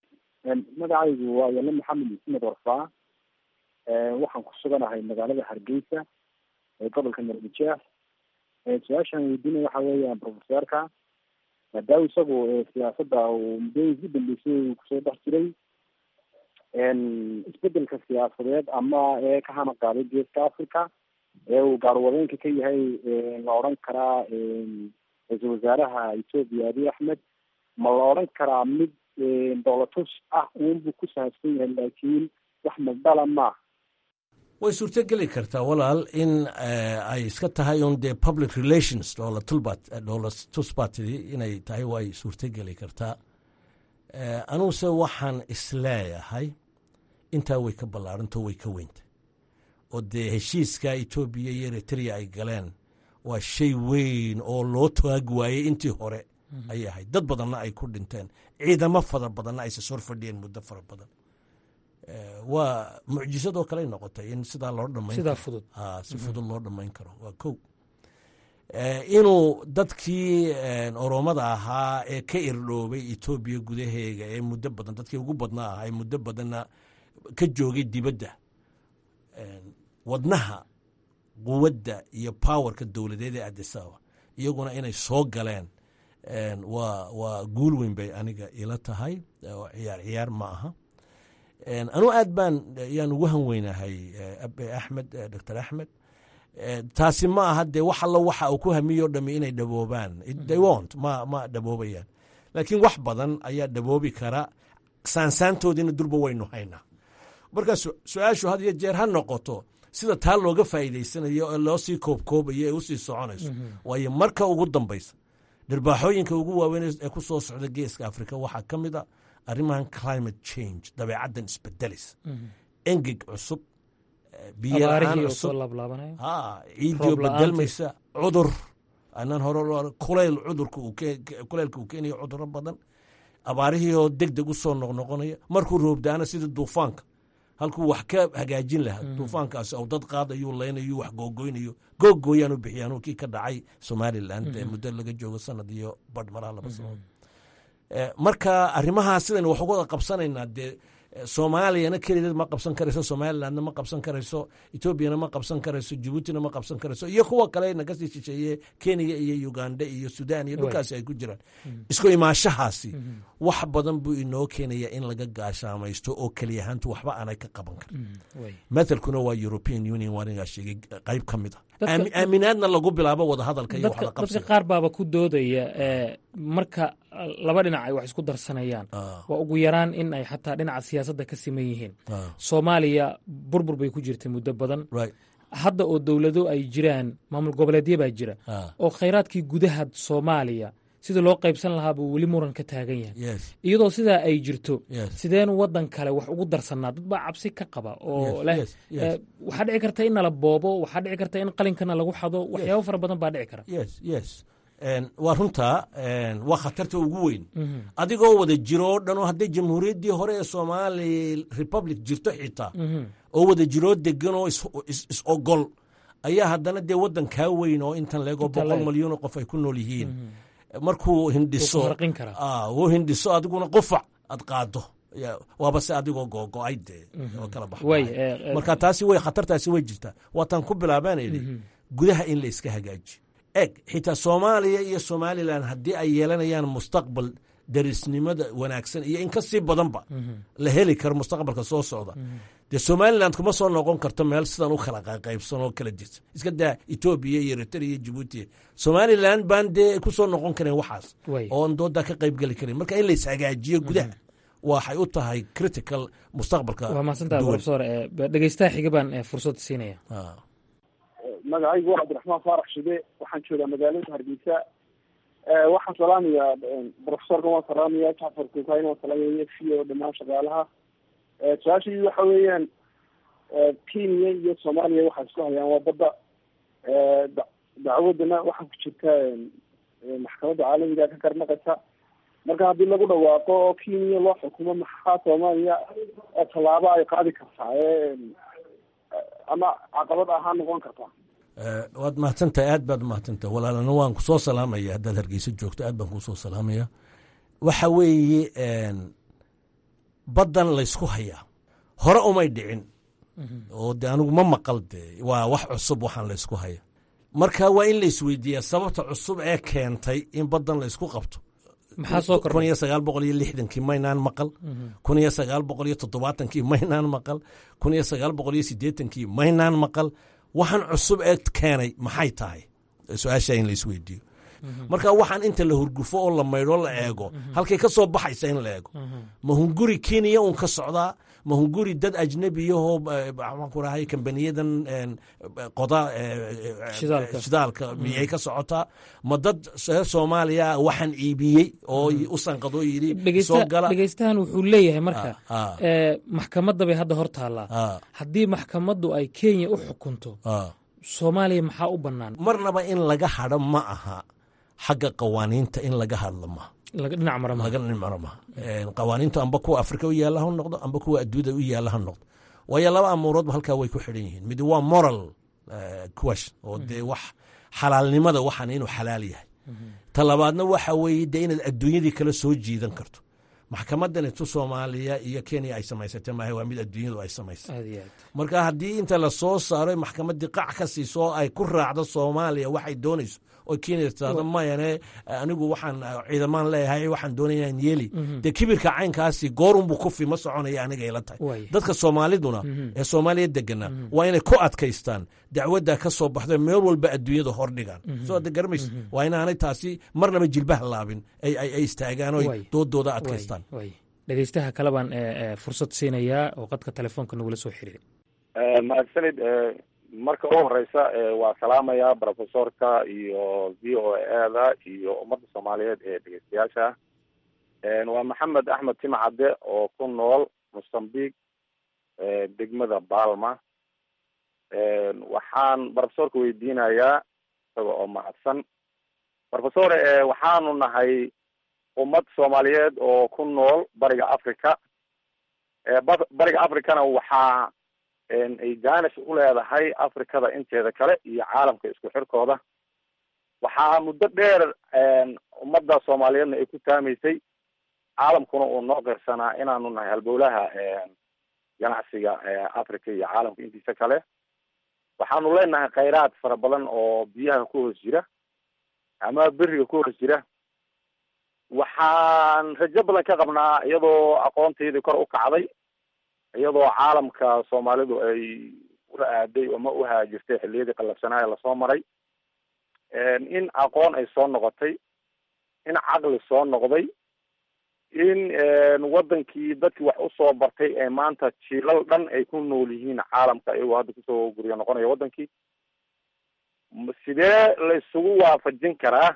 magacaygu waa yale maxamed ismed warfaa waxaan ku suganahay magaalada hargeysa ee gobolka marbujeex su-aashaan weydiinaya waxa weeyaan profesorka maadaama isagu siyaasadda uu muddooyinkii dambeysay uu kusoo dhex jiray isbedelka siyaasadeed ama ee ka hana qaaday geeska africa ee uu gaarwadeenka ka yahay la odhan karaa ra-iisul wasaaraha ethoopia abiy axmed ma la odhan karaa mid dowlatus ah uunbuu ku sahabsan yahay laakiin wax magdala maaha way suurtogeli kartaa walaal in ay iska tahay un dee public relations doola tulbat doola tusbatidi inay tahay way suurtogeli kartaa anuguse waxaan isleeyahay intaa way ka ballaarantao way ka weynta oo dee heshiiska etoobiya iyo eritrea ay galeen waa shay weyn oo loo taag waayey intii hore ayay ahayd dad badanna ay ku dhinteen ciidamo fara badanna ayse sor fadhiyeen muddo fara badan waa mucjisadoo kaley noqotay in sidaa loo dhamayn sidaa fudud si fudud loo dhammayn karo waa kow inuu dadkii oromada ahaa ee ka irdhoobay etoobiya gudaheega ee muddo badan dadkii ugu badnaa ahaa ee muddo badanna ka joogay dibadda wadnaha quwadda iyo powerka dowladeed ee adisaba iyaguna inay soo galeen waa waa guul weyn bay aniga ila tahay oo ciyaar ciyaar ma aha anuu aad baan yaan ugu han weynahay abe axmed doctor axmed taasi ma aha dee wax allo waxa uu ku hamiyo dhami inay dhaboobaan they wont ma ma dhaboobayaan laakiin wax badan ayaa dhaboobi kara saansaantoodiina durba waynu haynaa marka su-aashu had iyo jeer ha noqoto sida taa looga faa'iidaysanayo ee loo sii koobkoobayo ee usii soconayso waayo marka ugu dambaysa dhirbaaxooyinka ugu waaweyn ee ku soo socda geeska africa waxaa ka mid a arrimahan climate change dabeecaddan isbedelis engeg cusub biyola-aan cusub ciidio bedelmaysa cudur anaan hore kulayl cudurka kuleylka uu keenayo cuduro badan abaarihii oo deg deg u soo noqnoqonaya markuu roobdaana sida duufaanka halkuu wax ka hagaajin lahaa duufaankaasi ou dad qaadayu leynayo wax googoynayo googooyaan u bixiyaan kii ka dhacay somalilan ee muddo laga joogo sanad iyo badh maraha laba sanadood marka arrimahaas sidaynu wax uga wada qabsanaynaa dee soomaaliyana kelideed ma qabsan karayso somalilandna ma qabsan karayso etoobiyana ma qabsan karayso jabuutina ma qabsan karayso iyo kuwa kale nakasii shisheeye kenya iyo uganda iyo sudan iyo dhulkaasi ay ku jiraan isku imaashahaasi wax badan buu inoo keenaya in laga gaashaamaysto oo keliyahaantu waxba aanay ka qaban karin mathalkuna waa european union waanigaa sheegay qayb ka mid a aaminaadna lagu bilaabo wadahadalka iyo dadka qaar baaba ku doodaya marka laba dhinac ay wax isku darsanayaan waa ugu yaraan in ay xataa dhinaca siyaasadda ka siman yihiin soomaaliya burbur bay ku jirtay muddo badan hadda oo dowlado ay jiraan maamul goboleedya baa jira oo khayraadkii gudaha soomaaliya sida loo qaybsan lahaa buu weli muran ka taagan yahay iyadoo sidaa ay jirto sideenu wadan kale wax ugu darsanaa dad baa cabsi ka qaba oo leh waxaa dhici karta in nala boobo waxaa dhici karta in qalinkana lagu xado waxyaabo fara badan baa dhici kara waa runtaa waa khatarta ugu weyn adigoo wada jiro oo dhan oo hadday jamhuuriyaddii hore ee somaali republic jirto xitaa oo wada jiroo degan oo is ogol ayaa haddana dee waddan kaa weyn oo intan leegoo boqol malyanoo qof ay ku nool yihiin markuu hindhiso uu hindhiso adiguna qufac aad qaado waaba se adigoo googo-ay dee oo kala bax marka taasi way khatartaasi way jirtaa waataan ku bilaabaan idhi gudaha in la iska hagaajiyo eg xitaa soomaaliya iyo somalilan haddii ay yeelanayaan mustaqbal darisnimada wanaagsan iyo in ka sii badanba la heli karo mustaqbalka soo socda dee somalilan kuma soo noqon karto meel sidan u kala qaybsan oo kala jirta iska daa etoobiya iyo eritrea iyo jabuuti somalilan baan dee ku soo noqon kareen waxaas oon doodaa ka qayb geli karin marka in la ishagaajiyo gudaha waxay u tahay critical mustaqbalka waa mahadsantaha profesor dhegeystaha xiga baan fursad siinaya magacaygu waa cabdiraxmaan faarax shide waxaan joogaa magaalada hargeysa waxaan salaamayaa profesorkan waan salaamaya jacfar kukayn waan salaamaya f o dhamaan shaqaalaha su-aashii waxa weeyaan kenya iyo soomaaliya waxay isku hayaan waa badda dacwadana waxaa ku jirta maxkamadda caalamiga ka karnaqaysa marka haddii lagu dhawaaqo oo kenya loo xukumo maxaa soomaaliya tallaabo ay qaadi kartaa ama caqabad ahaan noqon kartaa waad mahadsantahay aad baad umahadsantahay walaalana waan kusoo salaamaya haddaad hargeysa joogto aad baan kusoo salaamaya waxa weeye baddan laysku hayaa hore umay dhicin oo de anigu ma maqal de waa wax cusub waxaan laysku haya marka waa in la isweydiiyaa sababta cusub ee keentay in baddan la isku qabto maxaa soo kun kordhay iyo sagaal boqol iyo lixdankii maynaan maqal kun iyo sagaal boqol iyo toddobaatankii maynaan maqal kun iyo sagaal boqol iyo siddeetankii maynaan maqal waxaan cusub ee keenay maxay tahay su-aasha in la isweydiiyo marka waxaan inta la hurgufo oo la maydho la eego halkay ka soo baxaysa in la eego ma hunguri kenya un ka socdaa ma hunguri dad ajnabiyahoo maxaan ku rahay kambaniyadan een, qoda eh, eh, Shidaalka. shidaalka miyay ka socotaa ma dad reer soomaaliya waxaan iibiyey oo u sanqado yidhi soo dhegeysta- gala dhegeystahan wuxuu leeyahay marka Ah, ah. ee, maxkamadda bay hadda hor taallaa Ah, haddii maxkamaddu ay kenya u xukunto ah. soomaaliya maxaa u bannaan marnaba in laga hadho ma aha xagga qawaaniinta in laga hadlo ma laga dhinac mara maaha laga nimaro ma qawaaniintu amba kuwa afrika u yaalla ha noqdo amba kuwa adduunyada u yaalla ha noqdo waayo laba amuuroodba halkaa way ku xidhan yihiin mid waa moral eh, question oo dee wax xalaalnimada waxaan inuu xalaal yahay ta labaadna waxa weeye dee inaad adduunyadii kala soo jiidan karto maxkamadan tu soomaaliya iyo kenya ay samaysatay maaha waa mid adduunyadu ay samaysay aad iyo aad marka haddii inta la soo saaro maxkamaddii qac ka siiso oo ay ku raacdo soomaaliya waxay doonayso oo kenya tirahdo mayane anigu waxaan ciidamaan leeyahay waxaan doonaya in yeeli dee kibirka caynkaasi goorunbuu kufi ma soconaya aniga ila tahay Waaya. dadka soomaaliduna ee soomaaliya degana waa inay ku adkaystaan dacwadda ka soo baxdo meel walba adduunyada hordhigaan soo de garamaysa waa inaanay taasi marnaba jilbaha laabin ay ay- ay istaagaan oo Waay. doodooda adkaystaan Waay, waay. dhegeystaha kale baan ee, ee, fursad siinayaa oo qadka telefoonka nagula soo xiriiray mahadsanid eh, marka u horeysa eh, waa salaamaya profesorka iyo v o a da iyo ummadda soomaaliyeed ee dhegeystayaasha Eh, waa maxamed axmed timcadde oo ku nool mosambique eh, degmada balma Eh, waxaan profesorka weydiinayaa isaga oo mahadsan profesor eh, waxaanu nahay ummad soomaaliyeed oo ku nool bariga africa Eh, ba- bariga africana waxaa een, ay danish u leedahay africada inteeda kale iyo caalamka isku xirkooda waxaa muddo dheer een, ummadda soomaaliyeedna ay ku taamaysay caalamkuna uu noo qirsanaa inaanu nahay halbowlaha een, ganacsiga ee africa iyo caalamka intiisa kale waxaanu leenahay khayraad fara badan oo biyaha ku hoos jira ama beriga ku hoos jira waxaan rajo badan ka qabnaa iyadoo aqoontaydii kor u kacday iyadoo caalamka soomaalidu ay ula aaday ama u haajirtay xilliyadii qallafsanaaye lasoo maray in aqoon ay soo noqotay in caqli soo noqday in wadankii dadkii wax usoo bartay ee maanta jiilal dhan ay ku nool yihiin caalamka iyagoo hadda kusoo guryo noqonaya wadankii sidee la isugu waafajin karaa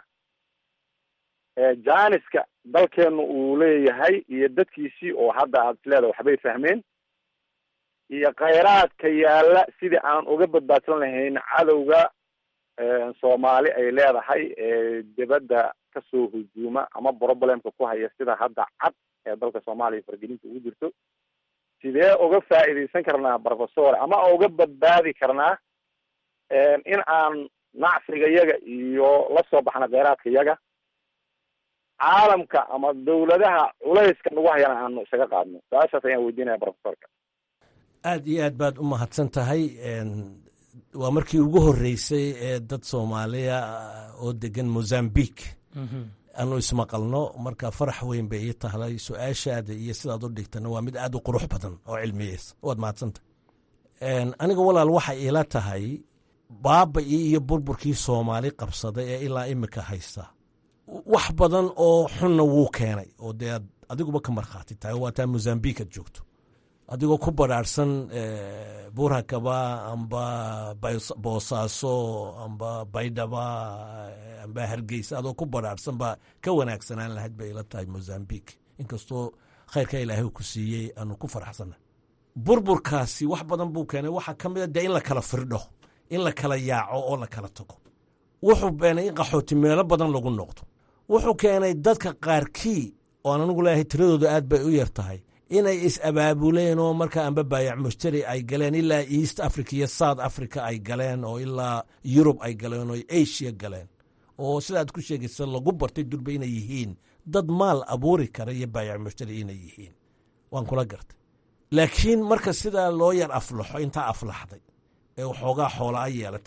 janiska dalkeenu uu leeyahay iyo dadkiisii oo hadda aad isleedahay waxbay fahmeen iyo khayraadka yaalla sidii aan uga badbaadsan lahayn cadowga soomaali ay leedahay ee dibadda kasoo hujuuma ama problemka ku haya sida hadda cad ee dalka soomaaliya fargelinta ugu jirto sidee uga faa'iidaysan karnaa professor ama uga badbaadi karnaa in aan nacsiga yaga iyo la soo baxna kheyraadka yaga caalamka ama dawladaha culayska nagu hayana aanu isaga qaadno su-aashaas ayaan weydiinaya professorka aad iyo aad baad u mahadsan tahay waa markii ugu horreysay ee dad soomaaliya oo degan mozambique aanu ismaqalno marka farax weyn bay ii tahlay su-aashaada iyo sidaad u dhigtana waa mid aad u qurux badan oo cilmiyeysa waad mahadsantahay aniga walaal waxay ila tahay baaba-ii iyo burburkii soomaali qabsaday ee ilaa imika haysta wax badan oo xunna wuu keenay oo dee aad adiguba ka markhaati tahay waa taa mozambique aad joogto adigoo ku badhaarhsan buurhakaba amba boosaaso amba baydhaba amba hargeysa adoo ku badhaarhsan baa ka wanaagsanaan lahayd bay ila tahay mozambique inkastoo khayrka ilaahay ku siiyey aanu ku faraxsanna burburkaasi wax badan buu keenay waxaa ka mid a dee in la kala firdho in la kala yaaco oo la kala tago wuxuu keenay in qaxooti meelo badan lagu noqdo wuxuu keenay dadka qaarkii oan anigu leeyahay tiradooda aad bay u yar tahay inay is-abaabuleen oo markaa amba baayac mushtari ay galeen ilaa east africa iyo south africa ay galeen oo ilaa yurub ay galeen oo asia galeen oo sidaad ku sheegaysa lagu bartay durba inay yihiin dad maal abuuri kara iyo baayac mushtari inay yihiin waan kula gartay laakiin marka sidaa loo yar aflaxo intaa aflaxday ee waxoogaa xoola a yeelatay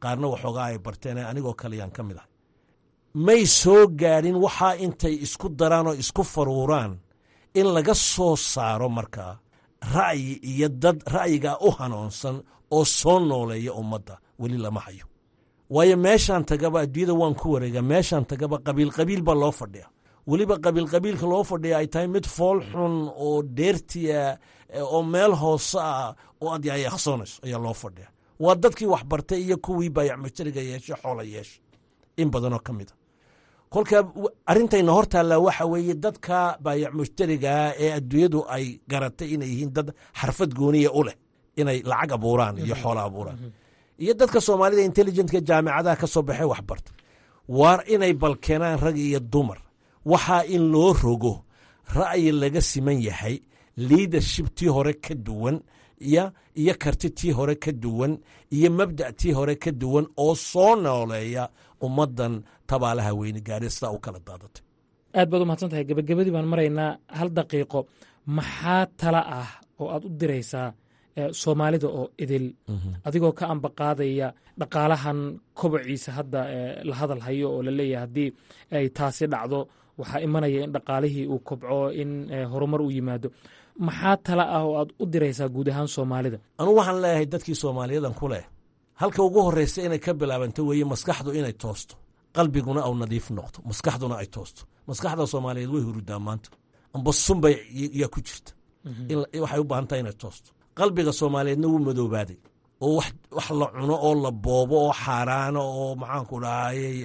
qaarna waxoogaa ay barteen anigoo kaleyaan ka mid ah may soo gaadhin waxaa intay isku daraan oo isku faruuraan in laga soo saaro markaa ra'yi iyo dad ra'yigaa u hanoonsan oo soo nooleeya ummadda weli lama hayo waayo meeshaan tagaba adduunyada waan ku wareegaa meeshaan tagaba qabiil qabiil baa loo fadhiya weliba qabiil qabiilka loo fadhiya ay tahay mid fool xun oo dheertiya oo meel hoose ah oo aad yayaqsoonayso ayaa loo fadhiya waa dadkii wax bartay iyo kuwii baayac mushtariga yeeshe xoola yeesha in badanoo ka mid a kolka arrintayna hor taallaa waxa weeye dadka baayac mushtarigaa ee adduunyadu ay garatay inay yihiin dad xarfad gooniya u leh inay lacag abuuraan iyo xoola abuuraan iyo dadka soomaalida intelligentka jaamicadaha ka soo baxay waxbarta waar inay balkeenaan rag iyo dumar waxaa in loo rogo ra'yi laga siman yahay liadership tii hore ka duwan iyo karti tii hore ka duwan iyo mabda' tii hore ka duwan oo soo nooleeya ummaddan tabaalaha weyne gaari sidaa u kala daadatay aad baad u mahadsan tahay gebagabadii baan maraynaa hal daqiiqo maxaa tala ah oo aad u diraysaa soomaalida oo idil adigoo ka ambaqaadaya dhaqaalahan kobociisa hadda la hadal hayo oo laleeyahay haddii ay taasi dhacdo waxaa imanaya in dhaqaalihii uu kobco in horumar u yimaado maxaa tala ah oo aad u diraysaa guud ahaan soomaalida anugu waxaan leeyahay dadkii soomaaliyadan ku leh halka ugu horreysa inay ka bilaabanto weeye maskaxdu inay toosto qalbiguna au nadiif noqdo maskaxduna ay toosto maskaxda soomaaliyeed way hurudaa maanta amba sunbay yaa ku jirta waxay u baahan tahay inay toosto qalbiga soomaaliyeedna wuu madoobaaday oo wax la cuno oo la boobo oo xaaraano oo maxaanku dhahayey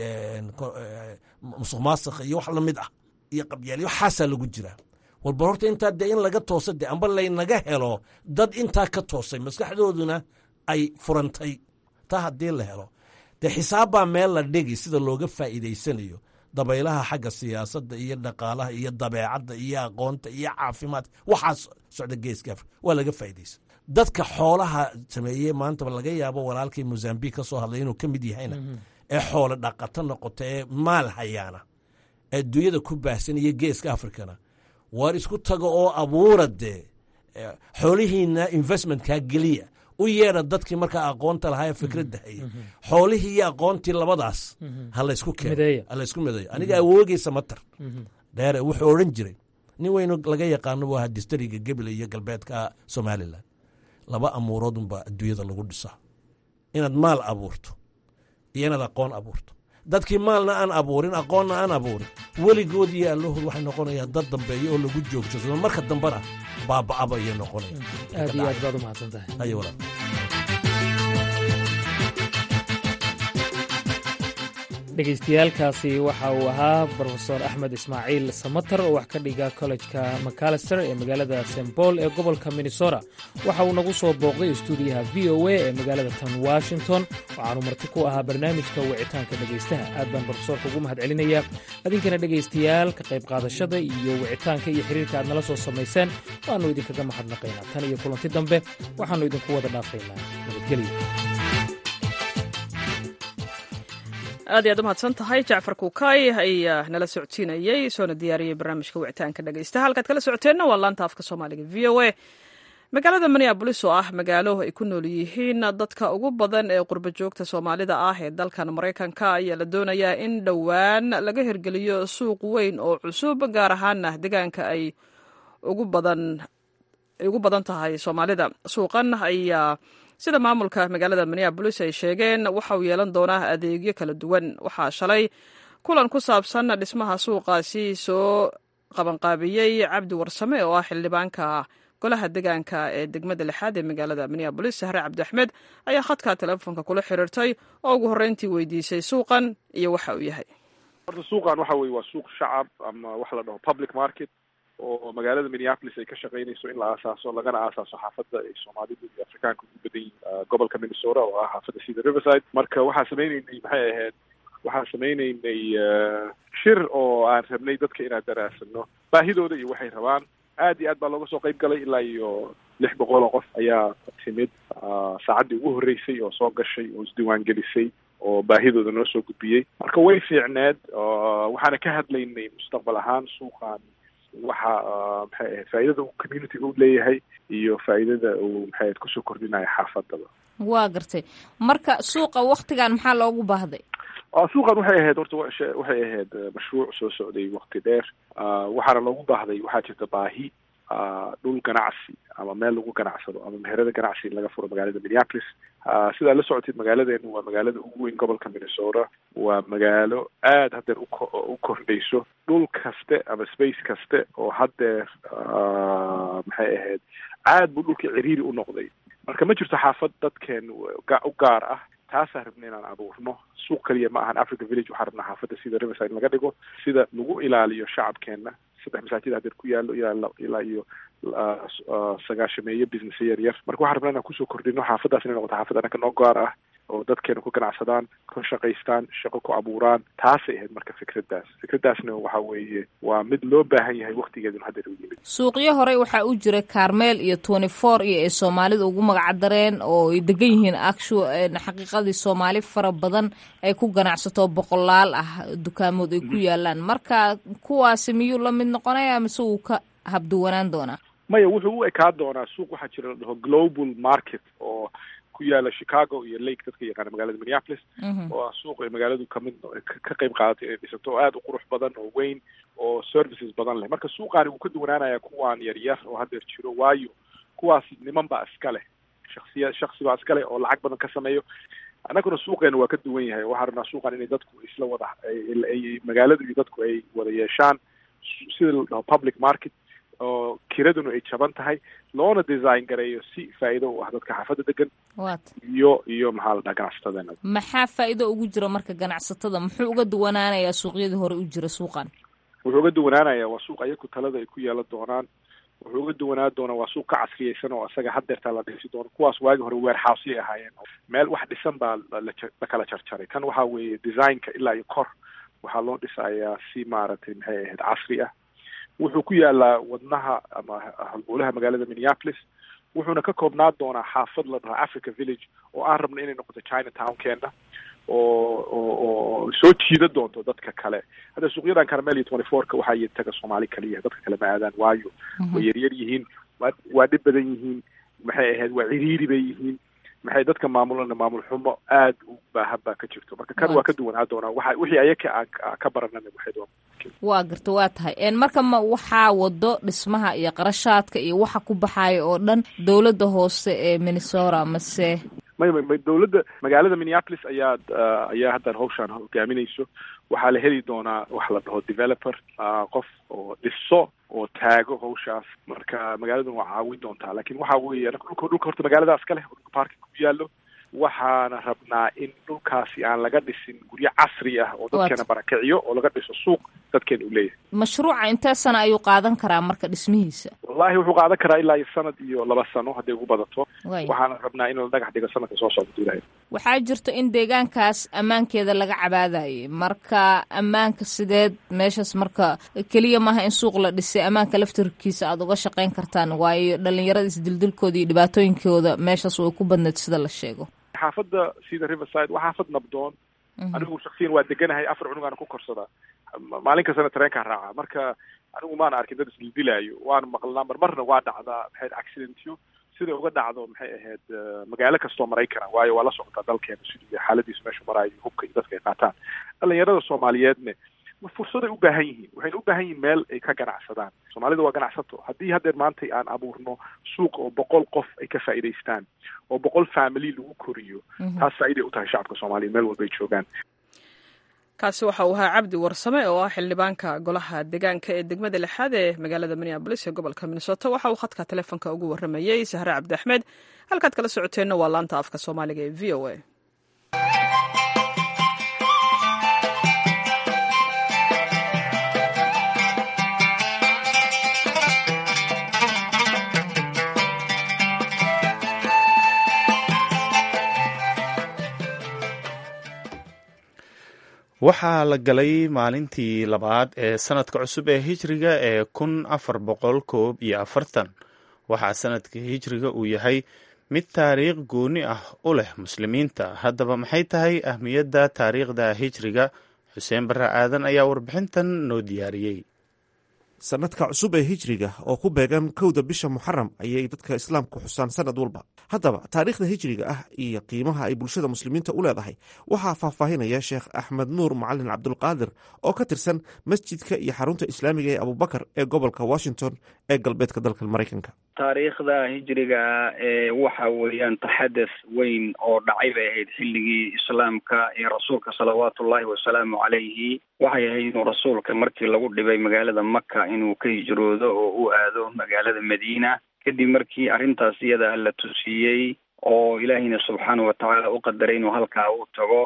musuq maasakh iyo wax lamid ah iyo qabyaal waxaasaa lagu jiraa walba horta intaa dee in laga toosa de amba laynaga helo dad intaa ka toosay maskaxdooduna ay furantay taa haddii la helo dee xisaabbaa meel la dhigi sida looga faa'iidaysanayo dabaylaha xagga siyaasadda iyo dhaqaalaha iyo dabeecadda iyo aqoonta iyo caafimaadka waxaas socda geeska afrika waa laga faa'iidaysa dadka xoolaha sameeyey maantaba laga yaabo walaalkii mozambiq ka soo hadlay inuu ka mid yahayna ee xoolo dhaqato noqota ee maal hayaana ee dunyada ku baahsan iyo geeska afrikana waar isku taga oo abuura dee xoolihiina investmentkaa geliya u yeedha dadkii markaa aqoonta lahaa ee fikradda hayay xoolihii iyo aqoontii labadaas ha laysku keeno ha laysku mideeyo aniga awoogeysa matar dheere wuxuu odhan jiray nin weynu laga yaqaano buu ahaa distariga gebile iyo galbeedka somalilan laba amuurood unbaa adduunyada lagu dhisaa inaad maal abuurto iyo inaad aqoon abuurto dadkii maalna aan abuurin aqoonna aan abuurin weligood iyo allahood waxay noqonayaan dad dambeeyo oo lagu joogsado marka dambena baaba'aba ayay noqonayaan aad iyo aad baad u mahadsan tahay ayo walaal dhegaystayaaalkaasi waxa uu ahaa brofesor axmed ismaaciil samater oo wax ka dhiga kollejka macalister ee magaalada st paul ee gobolka minnesota waxa uu nagu soo booqday istuudiyaha v o a ee magaalada tan washington waxaanu marti ku ahaa barnaamijka wicitaanka dhegaystaha aad baan brofesorka ugu mahad celinayaa adinkana dhegaystayaal ka qayb qaadashada iyo wicitaanka iyo xiriirka aad nala soo samayseen waannu idinkaga mahadnaqaynaa tan iyo kulanti dambe waxaannu idinku wada dhaafaynaa nabadgelyo aad iy aad u mahadsan tahay jacfar kuukay ayaa nala socodsiinayey soona diyaariyey barnaamijka wicitaanka dhegaysta halkaad kala socoteenna waa laanta afka soomaaliga v o a magaalada minneabolis oo ah magaalo ay ku nool yihiin dadka ugu badan ee qurba joogta soomaalida ah ee dalkan maraykanka ayaa la doonayaa in dhowaan laga hirgeliyo suuq weyn oo cusub gaar ahaana deegaanka ay ugu badan tahay soomaalida suuqan ayaa sida maamulka magaalada minneabolis ay sheegeen waxa uu yeelan doonaa adeegyo kala duwan waxaa shalay kulan ku saabsan dhismaha suuqaasi soo qabanqaabiyey cabdi warsame oo ah xildhibaanka golaha degaanka ee degmada lixaad ee magaalada minneabolis sahre cabdi axmed ayaa khadka telefoonka kula xiriirtay oo ugu horreyntii weydiisay suuqan iyo waxa uu yahay horta suuqan waxa weye waa suuq shacab ama waxa la dhaho public market oo magaalada minneapolis ay ka shaqaynayso in la aasaaso lagana aasaaso xaafadda ay soomaalidu iyo afrikaanka ugu badan yihin gobolka minnesota oo ah xaafadda sida riverside marka waxaa sameyneynay maxay ahayd waxaan sameyneynay shir oo aan rabnay dadka inaan daraasano baahidooda iyo waxay rabaan aad iyo aad baa looga soo qayb galay ilaa iyo lix boqol oo qof ayaa timid saacaddii ugu horreysay oo soo gashay oo isdiiwaan gelisay oo baahidooda noo soo gudbiyey marka way fiicneed waxaana ka hadlaynay mustaqbal ahaan suuqan waxa maxay ahayd faa'iidada uu community u leeyahay iyo faa'iidada uu maxay ahayd kusoo kordhinayo xaafadaba waa gartay marka suuqa waktigan maxaa loogu baahday suuqan waxay ahayd horta waxay ahayd mashruuc soo socday wakti dheer waxaana loogu baahday waxaa jirta baahi dhul ganacsi ama meel lagu ganacsado ama meherada ganacsi in laga furo magaalada minneapolis sidaa la socotid magaaladeenu waa magaalada ugu weyn gobolka minnesota waa magaalo aada haddeer u kordhayso dhul kaste ama space kaste oo haddeer maxay ahayd aad buu dhulka ciriiri u noqday marka ma jirto xaafad dadkeen u gaar ah taasaan rabna inaan abuurno suuq kaliya ma ahan africa village waxaan rabnaa xaafadda sida riverside laga dhigo sida lagu ilaaliyo shacabkeena saddex masaajid hadeer ku yaalo ilaa ilaa iyo sagaashameeyo business yar yar marka waxaan rabnaa inaan kusoo kordhino xaafaddaas inay noqoto xaafad anaka noo gaar ah oo dadkeena ku ganacsadaan ka shaqaystaan shaqo ku abuuraan taasay ahayd marka fikraddaas fikraddaasna waxa weeye waa mid loo baahan yahay waktigeeduna haddeer u yimid suuqyo horey waxaa u jira carmel iyo twenty four iyo ay soomaalida ugu magacdareen oo ay degan yihiin actu xaqiiqadii soomaali fara badan ay ku ganacsato boqolaal ah dukaamood ay ku yaalaan marka kuwaasi miyuu la mid noqonaya mise wuu ka habduwanaan doonaa maya wuxuu u ekaan doonaa suuq waxaa jira la dhaho global market oo ku yaala chicago iyo lake dadka yaqaana magaalada minneapolis oo ah suuq ay magaaladu kamid ka qayb qaadatay inay dhisato oo aada u qurux badan oo weyn oo services badan leh marka suuqaani wuu ka duwanaanaya kuwaan yar yar oo haddeer jiro waayo kuwaas niman baa iska leh shaksiya shaksi baa iska leh oo lacag badan ka sameeyo annaguna suuqeena waa ka duwan yahay waxaa rabnaa suuqan inay dadku isla wada magaaladu iyo dadku ay wada yeeshaan sida la dhaho public market oo kiraduna ay jaban tahay loona design gareeyo si faa'iido u ah dadka xaafadda degan iyo iyo maxaa la dhaha ganacsatadeena maxaa faa'iido ugu jira marka ganacsatada muxuu uga duwanaanayaa suuqyadii hore u jira suuqan wuxuu uga duwanaanayaa waa suuq ayaku talada ay ku yeelan doonaan wuxuu uga duwanaan doonaa waa suuq ka casriyeysan oo isaga haddeertaa la dhisi doono kuwaas waagi hore warehouseyay ahaayeen meel wax dhisan baa la kala jarjaray kan waxaa weeye designka ilaa iyo kor waxaa loo dhisayaa si maaragtay maxay ahayd casri ah wuxuu ku yaalaa wadnaha ama halbowlaha magaalada minneapolis wuxuuna ka koobnaan doonaa xaafad la dhaho africa village oo aan rabna inay noqoto china townkeena oo oo oo soo jiida doonto dadka kale hadda suuqyadan carmel iyo twenty fourka waxaa taga soomaali kaliya dadka kale ma aadaan waayo way yaryar yihiin waa waa dhib badan yihiin maxay ahayd waa ciriiri bay yihiin maxay dadka maamulana maamul xumo aad u baahan baa ka jirto marka kan waa ka duwanaa doonaa waxa wixii ayaka aan ka baranana waxay doon waa garta waa tahay marka ma waxaa wado dhismaha iyo qarashaadka iyo waxa ku baxaaya oo dhan dowladda hoose ee minnesota mase may may may dowladda magaalada minneapolis ayaa ayaa haddan hawshaan hogaaminayso waxaa la heli doonaa waxa la dhaho developer qof oo dhiso oo taago hawshaas marka magaaladuna waa caawin doontaa lakin waxa weeye dhulka dhulka horta magaaladaas ka leh oo dhulka parking ku yaallo waxaana rabnaa in dhulkaasi aan laga dhisin guryo casri ah oo dadkeena barakiciyo oo laga dhiso suuq dadkeena u leeyahay mashruuca intee sana ayuu qaadan karaa marka dhismihiisa wallahi wuxuu qaadan karaa ilaa iyo sanad iyo laba sano hadday ugu badato waxaana rabnaa in la dhagax dhigo sanadka soo socda duulahay waxaa jirto in deegaankaas ammaankeeda laga cabaadayay marka ammaanka sideed meeshaas marka keliya maaha in suuq la dhisay ammaanka laftirkiisa aada uga shaqayn kartaan waayo dhalinyarada isdildilkooda iyo dhibaatooyinkooda meeshaas way ku badneed sida la sheego xaafadda sida riverside waa xaafad nabdoon anigu shaksiyan waa deganahay afar cunugaana ku korsadaa maalin kastana tareenkaa raaca marka anigu maana arkin dad isdildilaayo waana maqlnaa marmarna waa dhacdaa maxay accidentyo sida uga dhacdo maxay ahayd magaalo kastoo maraykana waayo waa la socotaa dalkeena siduu xaaladiisu meeshu maraayo hubka iyo dadka ay qaataan dhalinyarada soomaaliyeedne fursaday u baahan yihiin waxayna u baahan yihiin meel ay ka ganacsadaan soomaalida waa ganacsato haddii haddeer maanta aan abuurno suuq oo boqol qof ay ka faa'iidaystaan oo boqol family lagu koriyo taas faa'iday u tahay shacabka soomaaliya meel walba ay joogaan kaasi waxa uu ahaa cabdi warsame oo ah xildhibaanka golaha deegaanka ee degmada lixaad ee magaalada minneabolis ee gobolka minnesota waxa uu khadka telefoonka ugu warramayey sahre cabdi axmed halkaad kala socoteenna waa laanta afka soomaaliga ee v o a waxaa la galay maalintii labaad ee sanadka cusub ee hijriga ee kun afar boqol koob iyo afartan waxaa sanadka hijriga uu yahay mid taariikh gooni ah u leh muslimiinta haddaba maxay tahay ahmiyadda taariikhda hijriga xuseen barre aadan ayaa warbixintan noo diyaariyey sanadka cusub ee hijriga oo ku beegan kowda bisha muxaram ayay dadka islaamku xusaan sanad walba haddaba taariikhda hijriga ah iyo qiimaha ay bulshada muslimiinta u leedahay waxaa faahfaahinaya sheekh axmed nuur macalin cabdulqaadir oo ka tirsan masjidka iyo xarunta islaamiga ee abubakar ee gobolka washington ee galbeedka dalka maraykanka taariikhda hijriga ee waxa weeyaan taxadus weyn oo dhacay bay ahayd xilligii islaamka iyo rasuulka salawaatu ullahi wasalaamu calayhi waxay ahayd inuu rasuulka markii lagu dhibay magaalada maka inuu ka hijroodo oo u aado magaalada madiina kadib markii arrintaas iyada la tusiiyey oo ilaahiyna subxaana watacaala u qadaray inuu halkaa u tago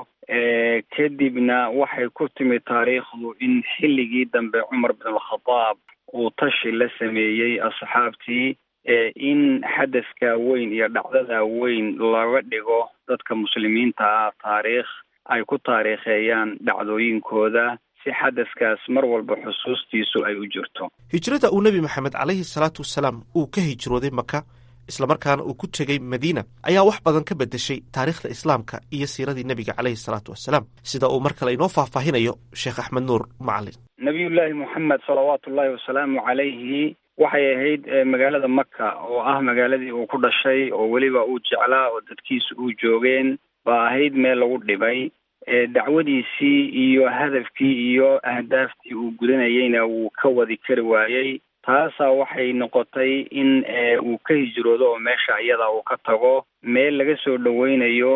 kadibna waxay ku timid taariikhdu in xilligii dambe cumar bin alkhadaab uu tashi la sameeyey asxaabtii in xadaska weyn iyo dhacdada weyn laga dhigo dadka muslimiinta ah taariikh ay ku taariikheeyaan dhacdooyinkooda si xadaskaas mar walba xusuustiisu ay u jirto hijrada uu nebi maxamed calayhi salaatu wasalaam uu ka hijrooday maka islamarkaana uu ku tegey madiina ayaa wax badan ka bedeshay taariikhda islaamka iyo siiradii nebiga caleyhi salaatu wasalaam sida uu mar kale inoo faahfaahinayo sheekh axmed nuur macalin nabiyullaahi moxamed salawaatu ullahi wasalaamu calayhi waxay ahayd magaalada maka oo ah magaaladii uu ku dhashay oo weliba uu jeclaa oo dadkiisa uu joogeen baa ahayd meel lagu dhibay dacwadiisii iyo hadafkii iyo ahdaaftii uu gudanayeyna wuu ka wadi kari waayey taasaa waxay noqotay in uu ka hijroodo oo meesha iyada uu ka tago meel laga soo dhaweynayo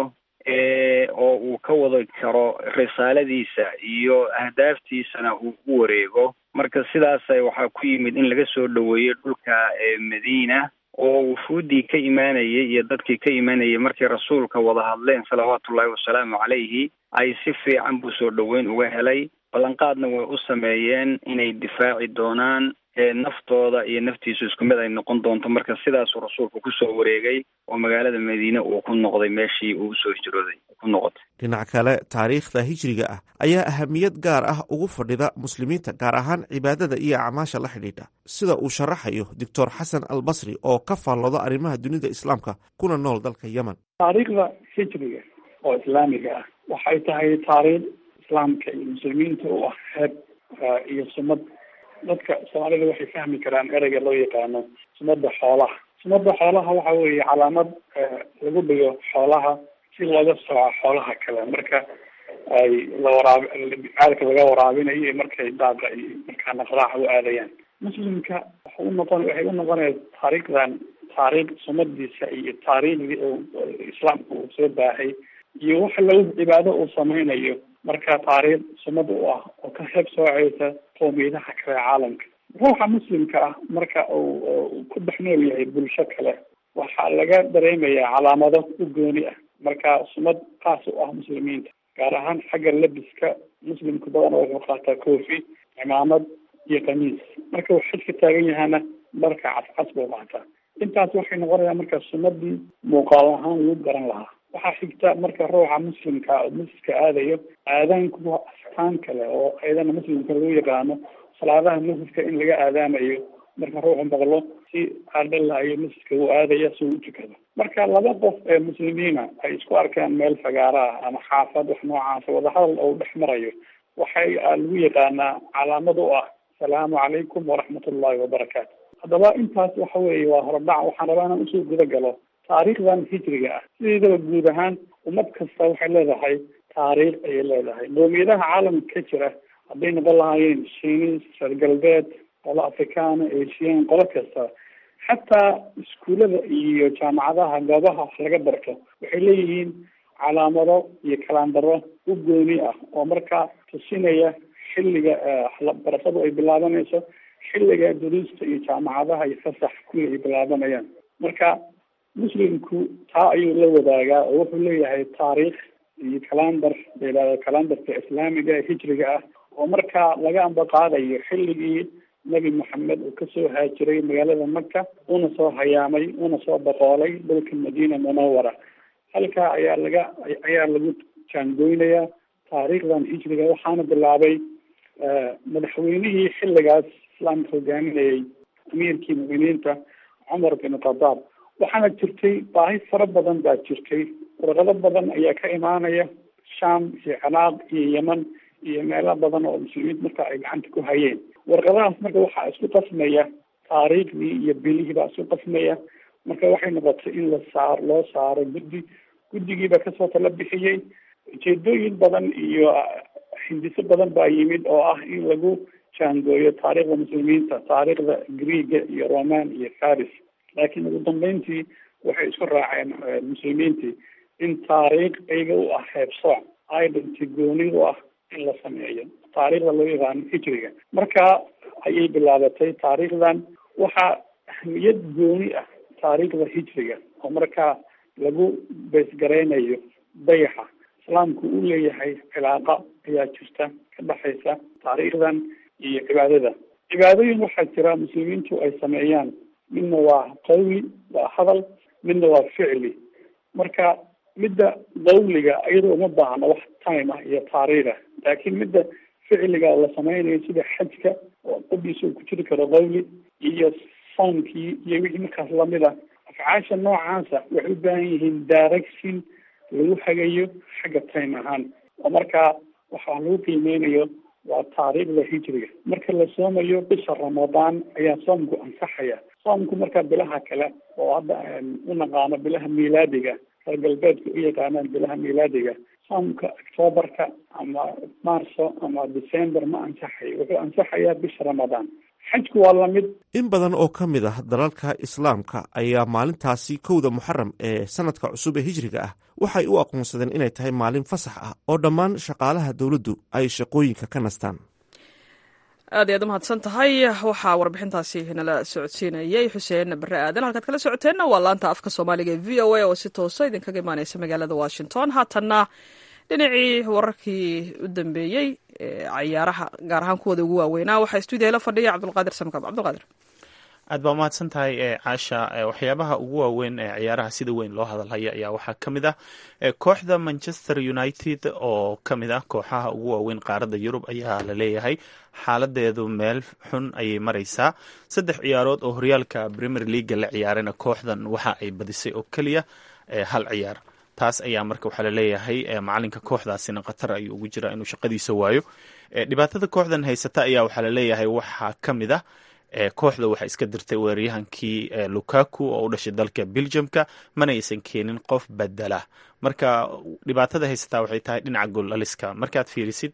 oo uu ka wadi karo risaaladiisa iyo ahdaaftiisana uu u wareego marka sidaas waxaa ku yimid in laga soo dhaweeyo dhulka madiina oo wufuuddii ka imaanayay iyo dadkii ka imaanayay markay rasuulka wada hadleen salawaatullahi wasalaamu calayhi ay si fiican buu soo dhoweyn uga helay ballanqaadna way u sameeyeen inay difaaci doonaan naftooda iyo naftiisu isku mid ay noqon doonto marka sidaasuu rasuulku kusoo wareegay oo magaalada madiine uu ku noqday meeshii uu usoo hijrooday ku noqotay dhinac kale taariikhda hijriga ah ayaa ahamiyad gaar ah ugu fadhida muslimiinta gaar ahaan cibaadada iyo acmaasha la xidhiidha sida uu sharaxayo doctor xasan albasri oo ka faallooda arrimaha dunida islaamka kuna nool dalka yemen taariikhda hijriga oo islaamiga ah waxay tahay taariikh islaamka iyo muslimiinta u ah heeb iyo sumad dadka soomaalida waxay fahmi karaan ereyga loo yaqaano sumada xoolaha sumada xoolaha waxa weeye calaamad lagu dhigo xoolaha si looga sooco xoolaha kale marka ay la waraab caalka laga waraabinayo iyo markay daaqa iyo markaa naqraaxa u aadayaan muslimka waxa u noqon waxay u noqonaya taariikhdan taariikh sumadiisa iyo taariikhdii uu islaamka uu soo baahay iyo waxa lagu cibaado uu sameynayo marka taariikh sumad u ah oo ka heeb sooceysa qowmiyadaha kale caalamka ruuxa muslimka ah marka uu ku dhex nool yahay bulsho kale waxaa laga dareemayaa calaamado u gooni ah marka sumad qaas u ah muslimiinta gaar ahaan xagga labiska muslimka badan wuxuu qaataa koofi cimaamad iyo kamiis marka uu xajka taagan yahana dharka cascas buu qaataa intaas waxay noqonayaan marka sumadii muuqaal ahaan lagu garan lahaa waxaa xigta marka ruuxa muslimka oo masjidka aadayo aadaanku waa astaan kale oo ayadana muslimka lagu yaqaano salaadaha masjidka in laga aadaamayo marka ruuxu maqlo si aadhalayo masjidka uu aadaya si uu u tukado marka laba qof ee muslimiina ay isku arkaan meel fagaara ah ama xaafad wax noocaasa wadahadal oo dhex marayo waxay lagu yaqaanaa calaamad u ah asalaamu calaykum waraxmat ullahi wabarakaatu haddaba intaas waxa weeye waa horodhac waxaan rabaa inaan usoo guda galo taariikhdan hijriga ah sideedaba guud ahaan ummad kasta waxay leedahay taariikh ayay leedahay qowmiyadaha caalamka ka jira hadday noqon lahaayeen shiinis reer galbeed qolo afrikaana asian qolo kasta xataa iskuullada iyo jaamacadaha goobaha wax laga barto waxay leeyihiin calaamado iyo kalaandaro u gooni ah oo markaa tusinaya xilliga barashadu ay bilaabanayso xilliga duruusta iyo jaamacadaha iyo fasax kulli ay bilaabanayaan marka muslimku taa ayuu la wadaagaa oo wuxuu leeyahay taariikh iyo kalandar layihahdo kalandarka islaamiga hijriga ah oo markaa laga ambaqaadayo xilligii nebi moxamed uu kasoo haajiray magaalada maka una soo hayaamay una soo boqoolay dhulka madiina munawara halkaa ayaa laga ayaa lagu jaangoynayaa taariikhdan hijriga waxaana bilaabay madaxweynihii xilligaas islaamka hogaaminayay amiirkii mu'miniinta cumar bin khadaab waxaana jirtay baahi fara badan baa jirtay warqado badan ayaa ka imaanaya sham iyo ciraaq iyo yemen iyo meelo badan oo muslimiin marka ay gacanta ku hayeen warqadahaas marka waxaa isku qasmaya taariikhdii iyo bilihii baa isku qasmaya marka waxay noqotay in la saar loo saaro guddi guddigiiba kasoo tala bixiyey ujeedooyin badan iyo hindiso badan baa yimid oo ah in lagu jaangooyo taariikhda muslimiinta taariikhda greega iyo roman iyo faris laakiin ugu dambeyntii waxay isku raaceen muslimiintii in taariikh iyaga u ah heebsooc identity gooni u ah in la sameeyo taariikhda loo yaqaano hijriga marka ayay bilaabatay taariikhdan waxaa ahmiyad gooni ah taariikhda hijriga oo markaa lagu beesgaraynayo dayaxa islaamku uu leeyahay cilaaqa ayaa jirta ka dhexaysa taariikhdan iyo cibaadada cibaadooyin waxaa jira muslimiintu ay sameeyaan midna waa qawli waa hadal midna waa ficli marka midda qawliga iyadoo uma baahna wax time ah iyo taariikh ah laakiin midda ficliga la sameynayo sida xajka oo qodiisa uu ku jiri karo qawli iyo soomkii iyo wixii markaas lamid a afcaasha noocaasa waxay u baahan yihiin direction lagu hagayo xagga time ahaan oo markaa waxaa lagu qiimeynayo waa taariikhda hijriga marka la soomayo bisha ramadaan ayaa soomku ansaxaya soomku markaa bilaha kale oo hadda u naqaano bilaha miilaadiga reer galbeedka u yaqaanaan bilaha miilaadiga soomka octoobarka ama marso ama december ma ansaxayo wuxuu ansaxayaa bisha ramadaan xajku waa lamid in badan oo ka mid ah dalalka islaamka ayaa maalintaasi kowda muxaram ee sanadka cusub ee hijriga ah waxay u aqoonsadeen inay tahay maalin fasax ah oo dhammaan shaqaalaha dowladdu ay shaqooyinka ka nastaan aad ayaad u mahadsan tahay waxaa warbixintaasi nala socodsiinayay xuseen bare aadan halkaad kala socoteenna waa laanta afka soomaaliga ee v o a oo si toosa idinkaga imaaneysa magaalada washington haatanna dhinacii wararkii u dambeeyey cayaaraha gaar ahaan kuwooda ugu waaweynaa waxaa stuudiya la fadhiya cabdulqaadir samkab cabdulqaadir aad baa umahadsan tahay caasha waxyaabaha ugu waaweyn ee ciyaaraha sida weyn loo hadalhaya ayaa waxaa ka mid ah kooxda manchester united oo ka mid ah kooxaha ugu waaweyn qaaradda yurub ayaa la leeyahay xaaladeedu meel xun ayay maraysaa saddex ciyaarood oo horyaalka premier leaga la ciyaarayna kooxdan waxa ay badisay oo keliya hal ciyaar taas ayaa marka waxaa laleeyahay macalinka kooxdaasina khatar ayuu ugu jiraa inuu shaqadiisa waayo dhibaatada kooxdan haysata ayaa waxaa laleeyahay waxaa ka mid ah kooxda waxaa iska dirtay weeraryahankii lukaku oo u dhashay dalka belgiumka mana aysan keenin qof bedela marka dhibaatada haysataa waxay tahay dhinaca goollaliska markaad fiirisid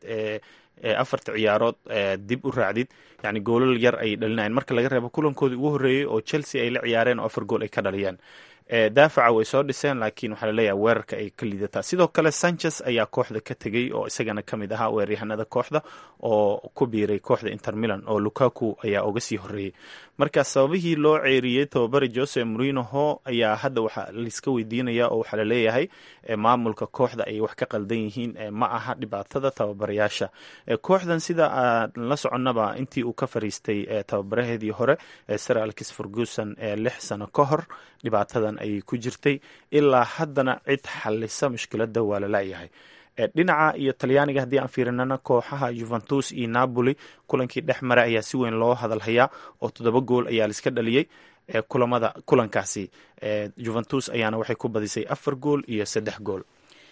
afarta ciyaarood dib u raacdid yani goolal yar ayay dhalinayan marka laga reebo kulankoodii ugu horreeyey oo chelsea ay la ciyaareen oo afar gool ay ka dhaliyaan daafaca way soo dhiseen laakiin waxaa laleeyahay weerarka ay ka liidataa sidoo kale sanchez ayaa kooxda ka tegey oo isagana ka mid ahaa weeraryahanada kooxda oo ku biiray kooxda inter milan oo lukaku ayaa uga sii horeeyey marka sababihii loo ceeriyey tababari jose morinoho ayaa hadda waxaa laiska weydiinaya oo waxaa laleeyahay maamulka kooxda ay wax ka qaldan yihiin ma aha dhibaatada tababarayaasha kooxdan sida aan la soconnaba intii uu ka fariistay tababaraheedii hore sir alkis ferguson lix sano ka hor dhibaatadan ayay ku jirtay ilaa haddana cid xalisa mushkiladda waa la laayahay dhinaca iyo talyaaniga haddii aan fiirinana kooxaha juventus iyo napoli kulankii dhex mara ayaa si weyn loo hadalhayaa oo toddoba gool ayaa laiska dhaliyey kulamada kulankaasi juventus ayaana waxay ku badisay afar gool iyo saddex gool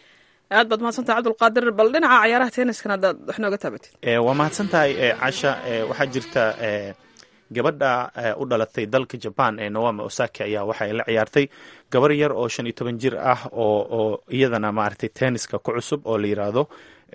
aad baad mahadsantahay cabdulqaadir bal dhinaca cayaaraha tenniskan haddaad wax nooga taabatid waa mahadsan tahay casha waxaa jirta gabadha u dhalatay dalka jaban ee nawama osaki ayaa waxay la ciyaartay gabar yar oo shan iyo toban jir ah oo oo iyadana maaragtay tenniska ku cusub oo la yiraahdo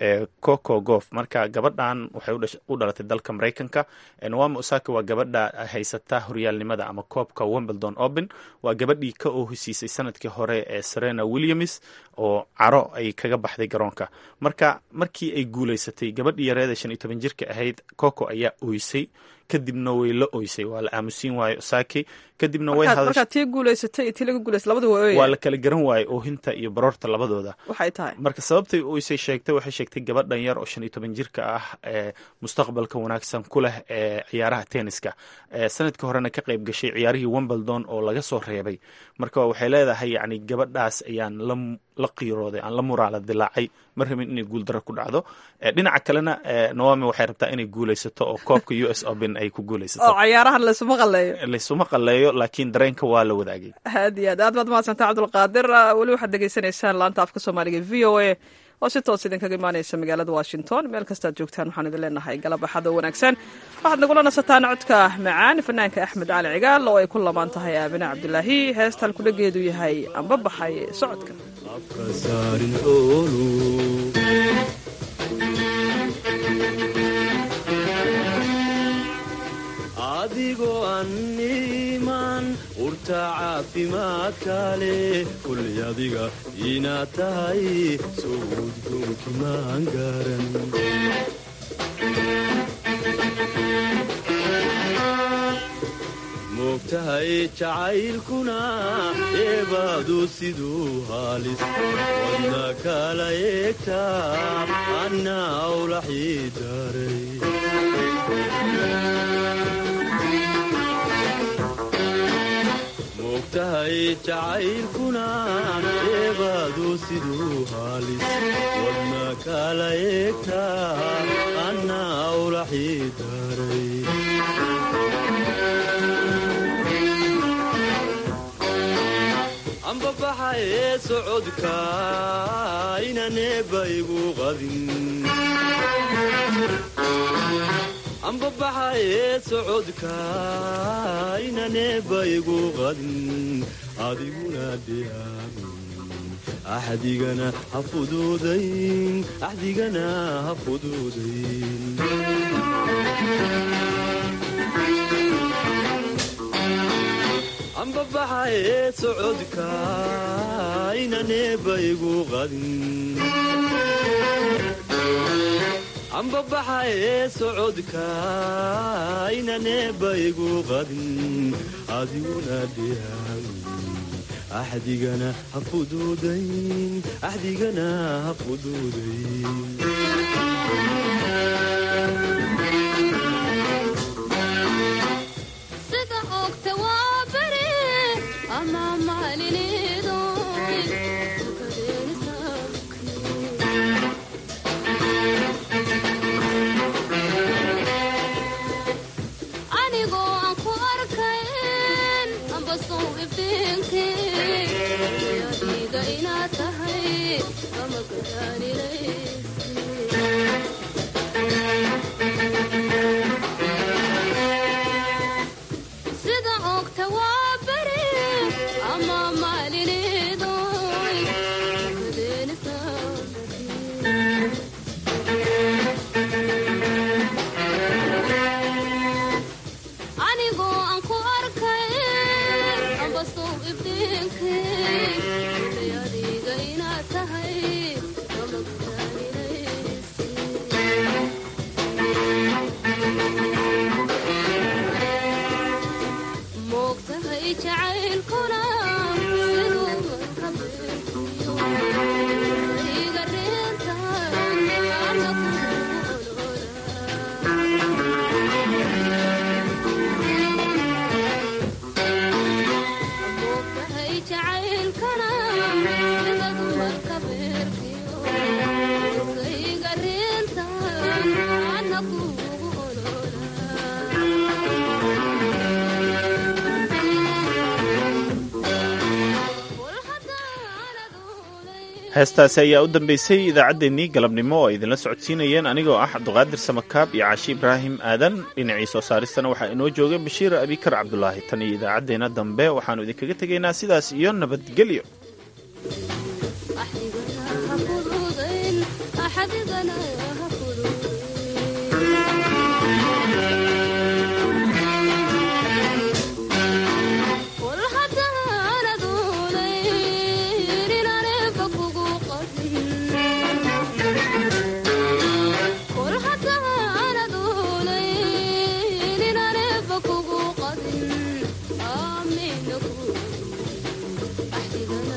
coco gof marka gabadhan waxay u dhalatay dalka maraykanka nawama osaki waa gabadha haysata horyaalnimada ama koobka wimbledon open waa gabadhii ka oohisiisay sanadkii hore ee serena williams oo caro ay kaga baxday garoonka marka markii ay guuleysatay gabadhii yareeda shan iyo toban jirka ahayd coco ayaa ooysay kadibna way la oysay waa la aamusiin waayo osaki kadibna way markaad tii guuleysatay iyo tii laga guuleysay labada waa waa la kala garan waayey oohinta iyo baroorta labadooda waxay tahay marka sababtay oysay sheegtay waxay sheegtay gabadhan yar oo shan iyo toban jirka ah ee mustaqbalka wanaagsan ku leh ee ciyaaraha tenniska sanadkii horena ka qayb gashay ciyaarihii wimbledon oo laga soo reebay marka waxay leedahay yani gabadhaas ayaan la la qiirooday aan la muraala dilaacay ma rabin inay guuldaro ku dhacdo dhinaca kalena nawami waxay rabtaa inay guuleysato oo koobka u s open ay ku guuleysato oo cayaarahan laysuma qaleeyo laysuma qaleeyo laakiin dareenka waa la wadaagay aad iyo aad aad baad mahadsantay cabdulqaadir weli waxaad degeysanaysaan laanta afka soomaaliga v o a oo si toos idinkaga imaanaysa magaalada washington meel kastaad joogtaan waxaan idin leenahay galabbaxada wanaagsan waxaad nagula nasataan codka macaan fanaanka axmed cali cigaal oo ay ku lamaan tahay aabine cabdilaahi heestan kudhageedu yahay amba baxay socodka adigoo anniman urta caafimaadka leh kulli adiga inaad tahay soo udgoonki maan garan moogtahay jacaylkuna eebaadu siduu haalis wadna kala eegtaa anna awlaxii daray moogtahay jacaylkuna eebaadu siduu haalis wadna kala eegtaa anna awlaxii daray ambabaxa ee socodka inaneeba igu qadin ambabaxa ee socodka inaneeba igu qadin adiguna dhiyaamin axdigana ha fuduudayn axdigana ha fuduudayn ambabaxa ee socodka inaneeba igu qadin ambabaxa ee socodka inaneeba igu qadin adiguna dhiyaamin axdigana ha fuduudayn axdigana ha fuduudayn sida ogta waa beri ama maalinido anigoo aan ku arkayn amba sow iftiinki adiga inaad tahay ama garaninay sida ogta waa beri ama maalinido anigoo aan ku arkayn amba sow iftiinki adiga inaad tahay ama moogtahay jacaylkuna siduu markabeekiyo iga reentamoogtahay jacaylkana sidadu markabeerkiyo iga reenta ana kuugu heestaasi ayaa u dambeysay idaacaddeenii galabnimo oo ay idinla socodsiinayeen anigoo ah cabduqaadir samakaab iyo caashi ibraahim aadan dhinacii soo saaristana waxaa inoo joogay bashiir abikar cabdulaahi tan iyo idaacaddeenna dambe waxaannu idinkaga tegaynaa sidaas iyo nabadgelyo Ahdigana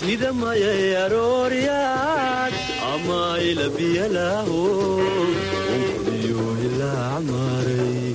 sida mayay arooryaad ama ilabiyalaaho unkodiyo ilaac maray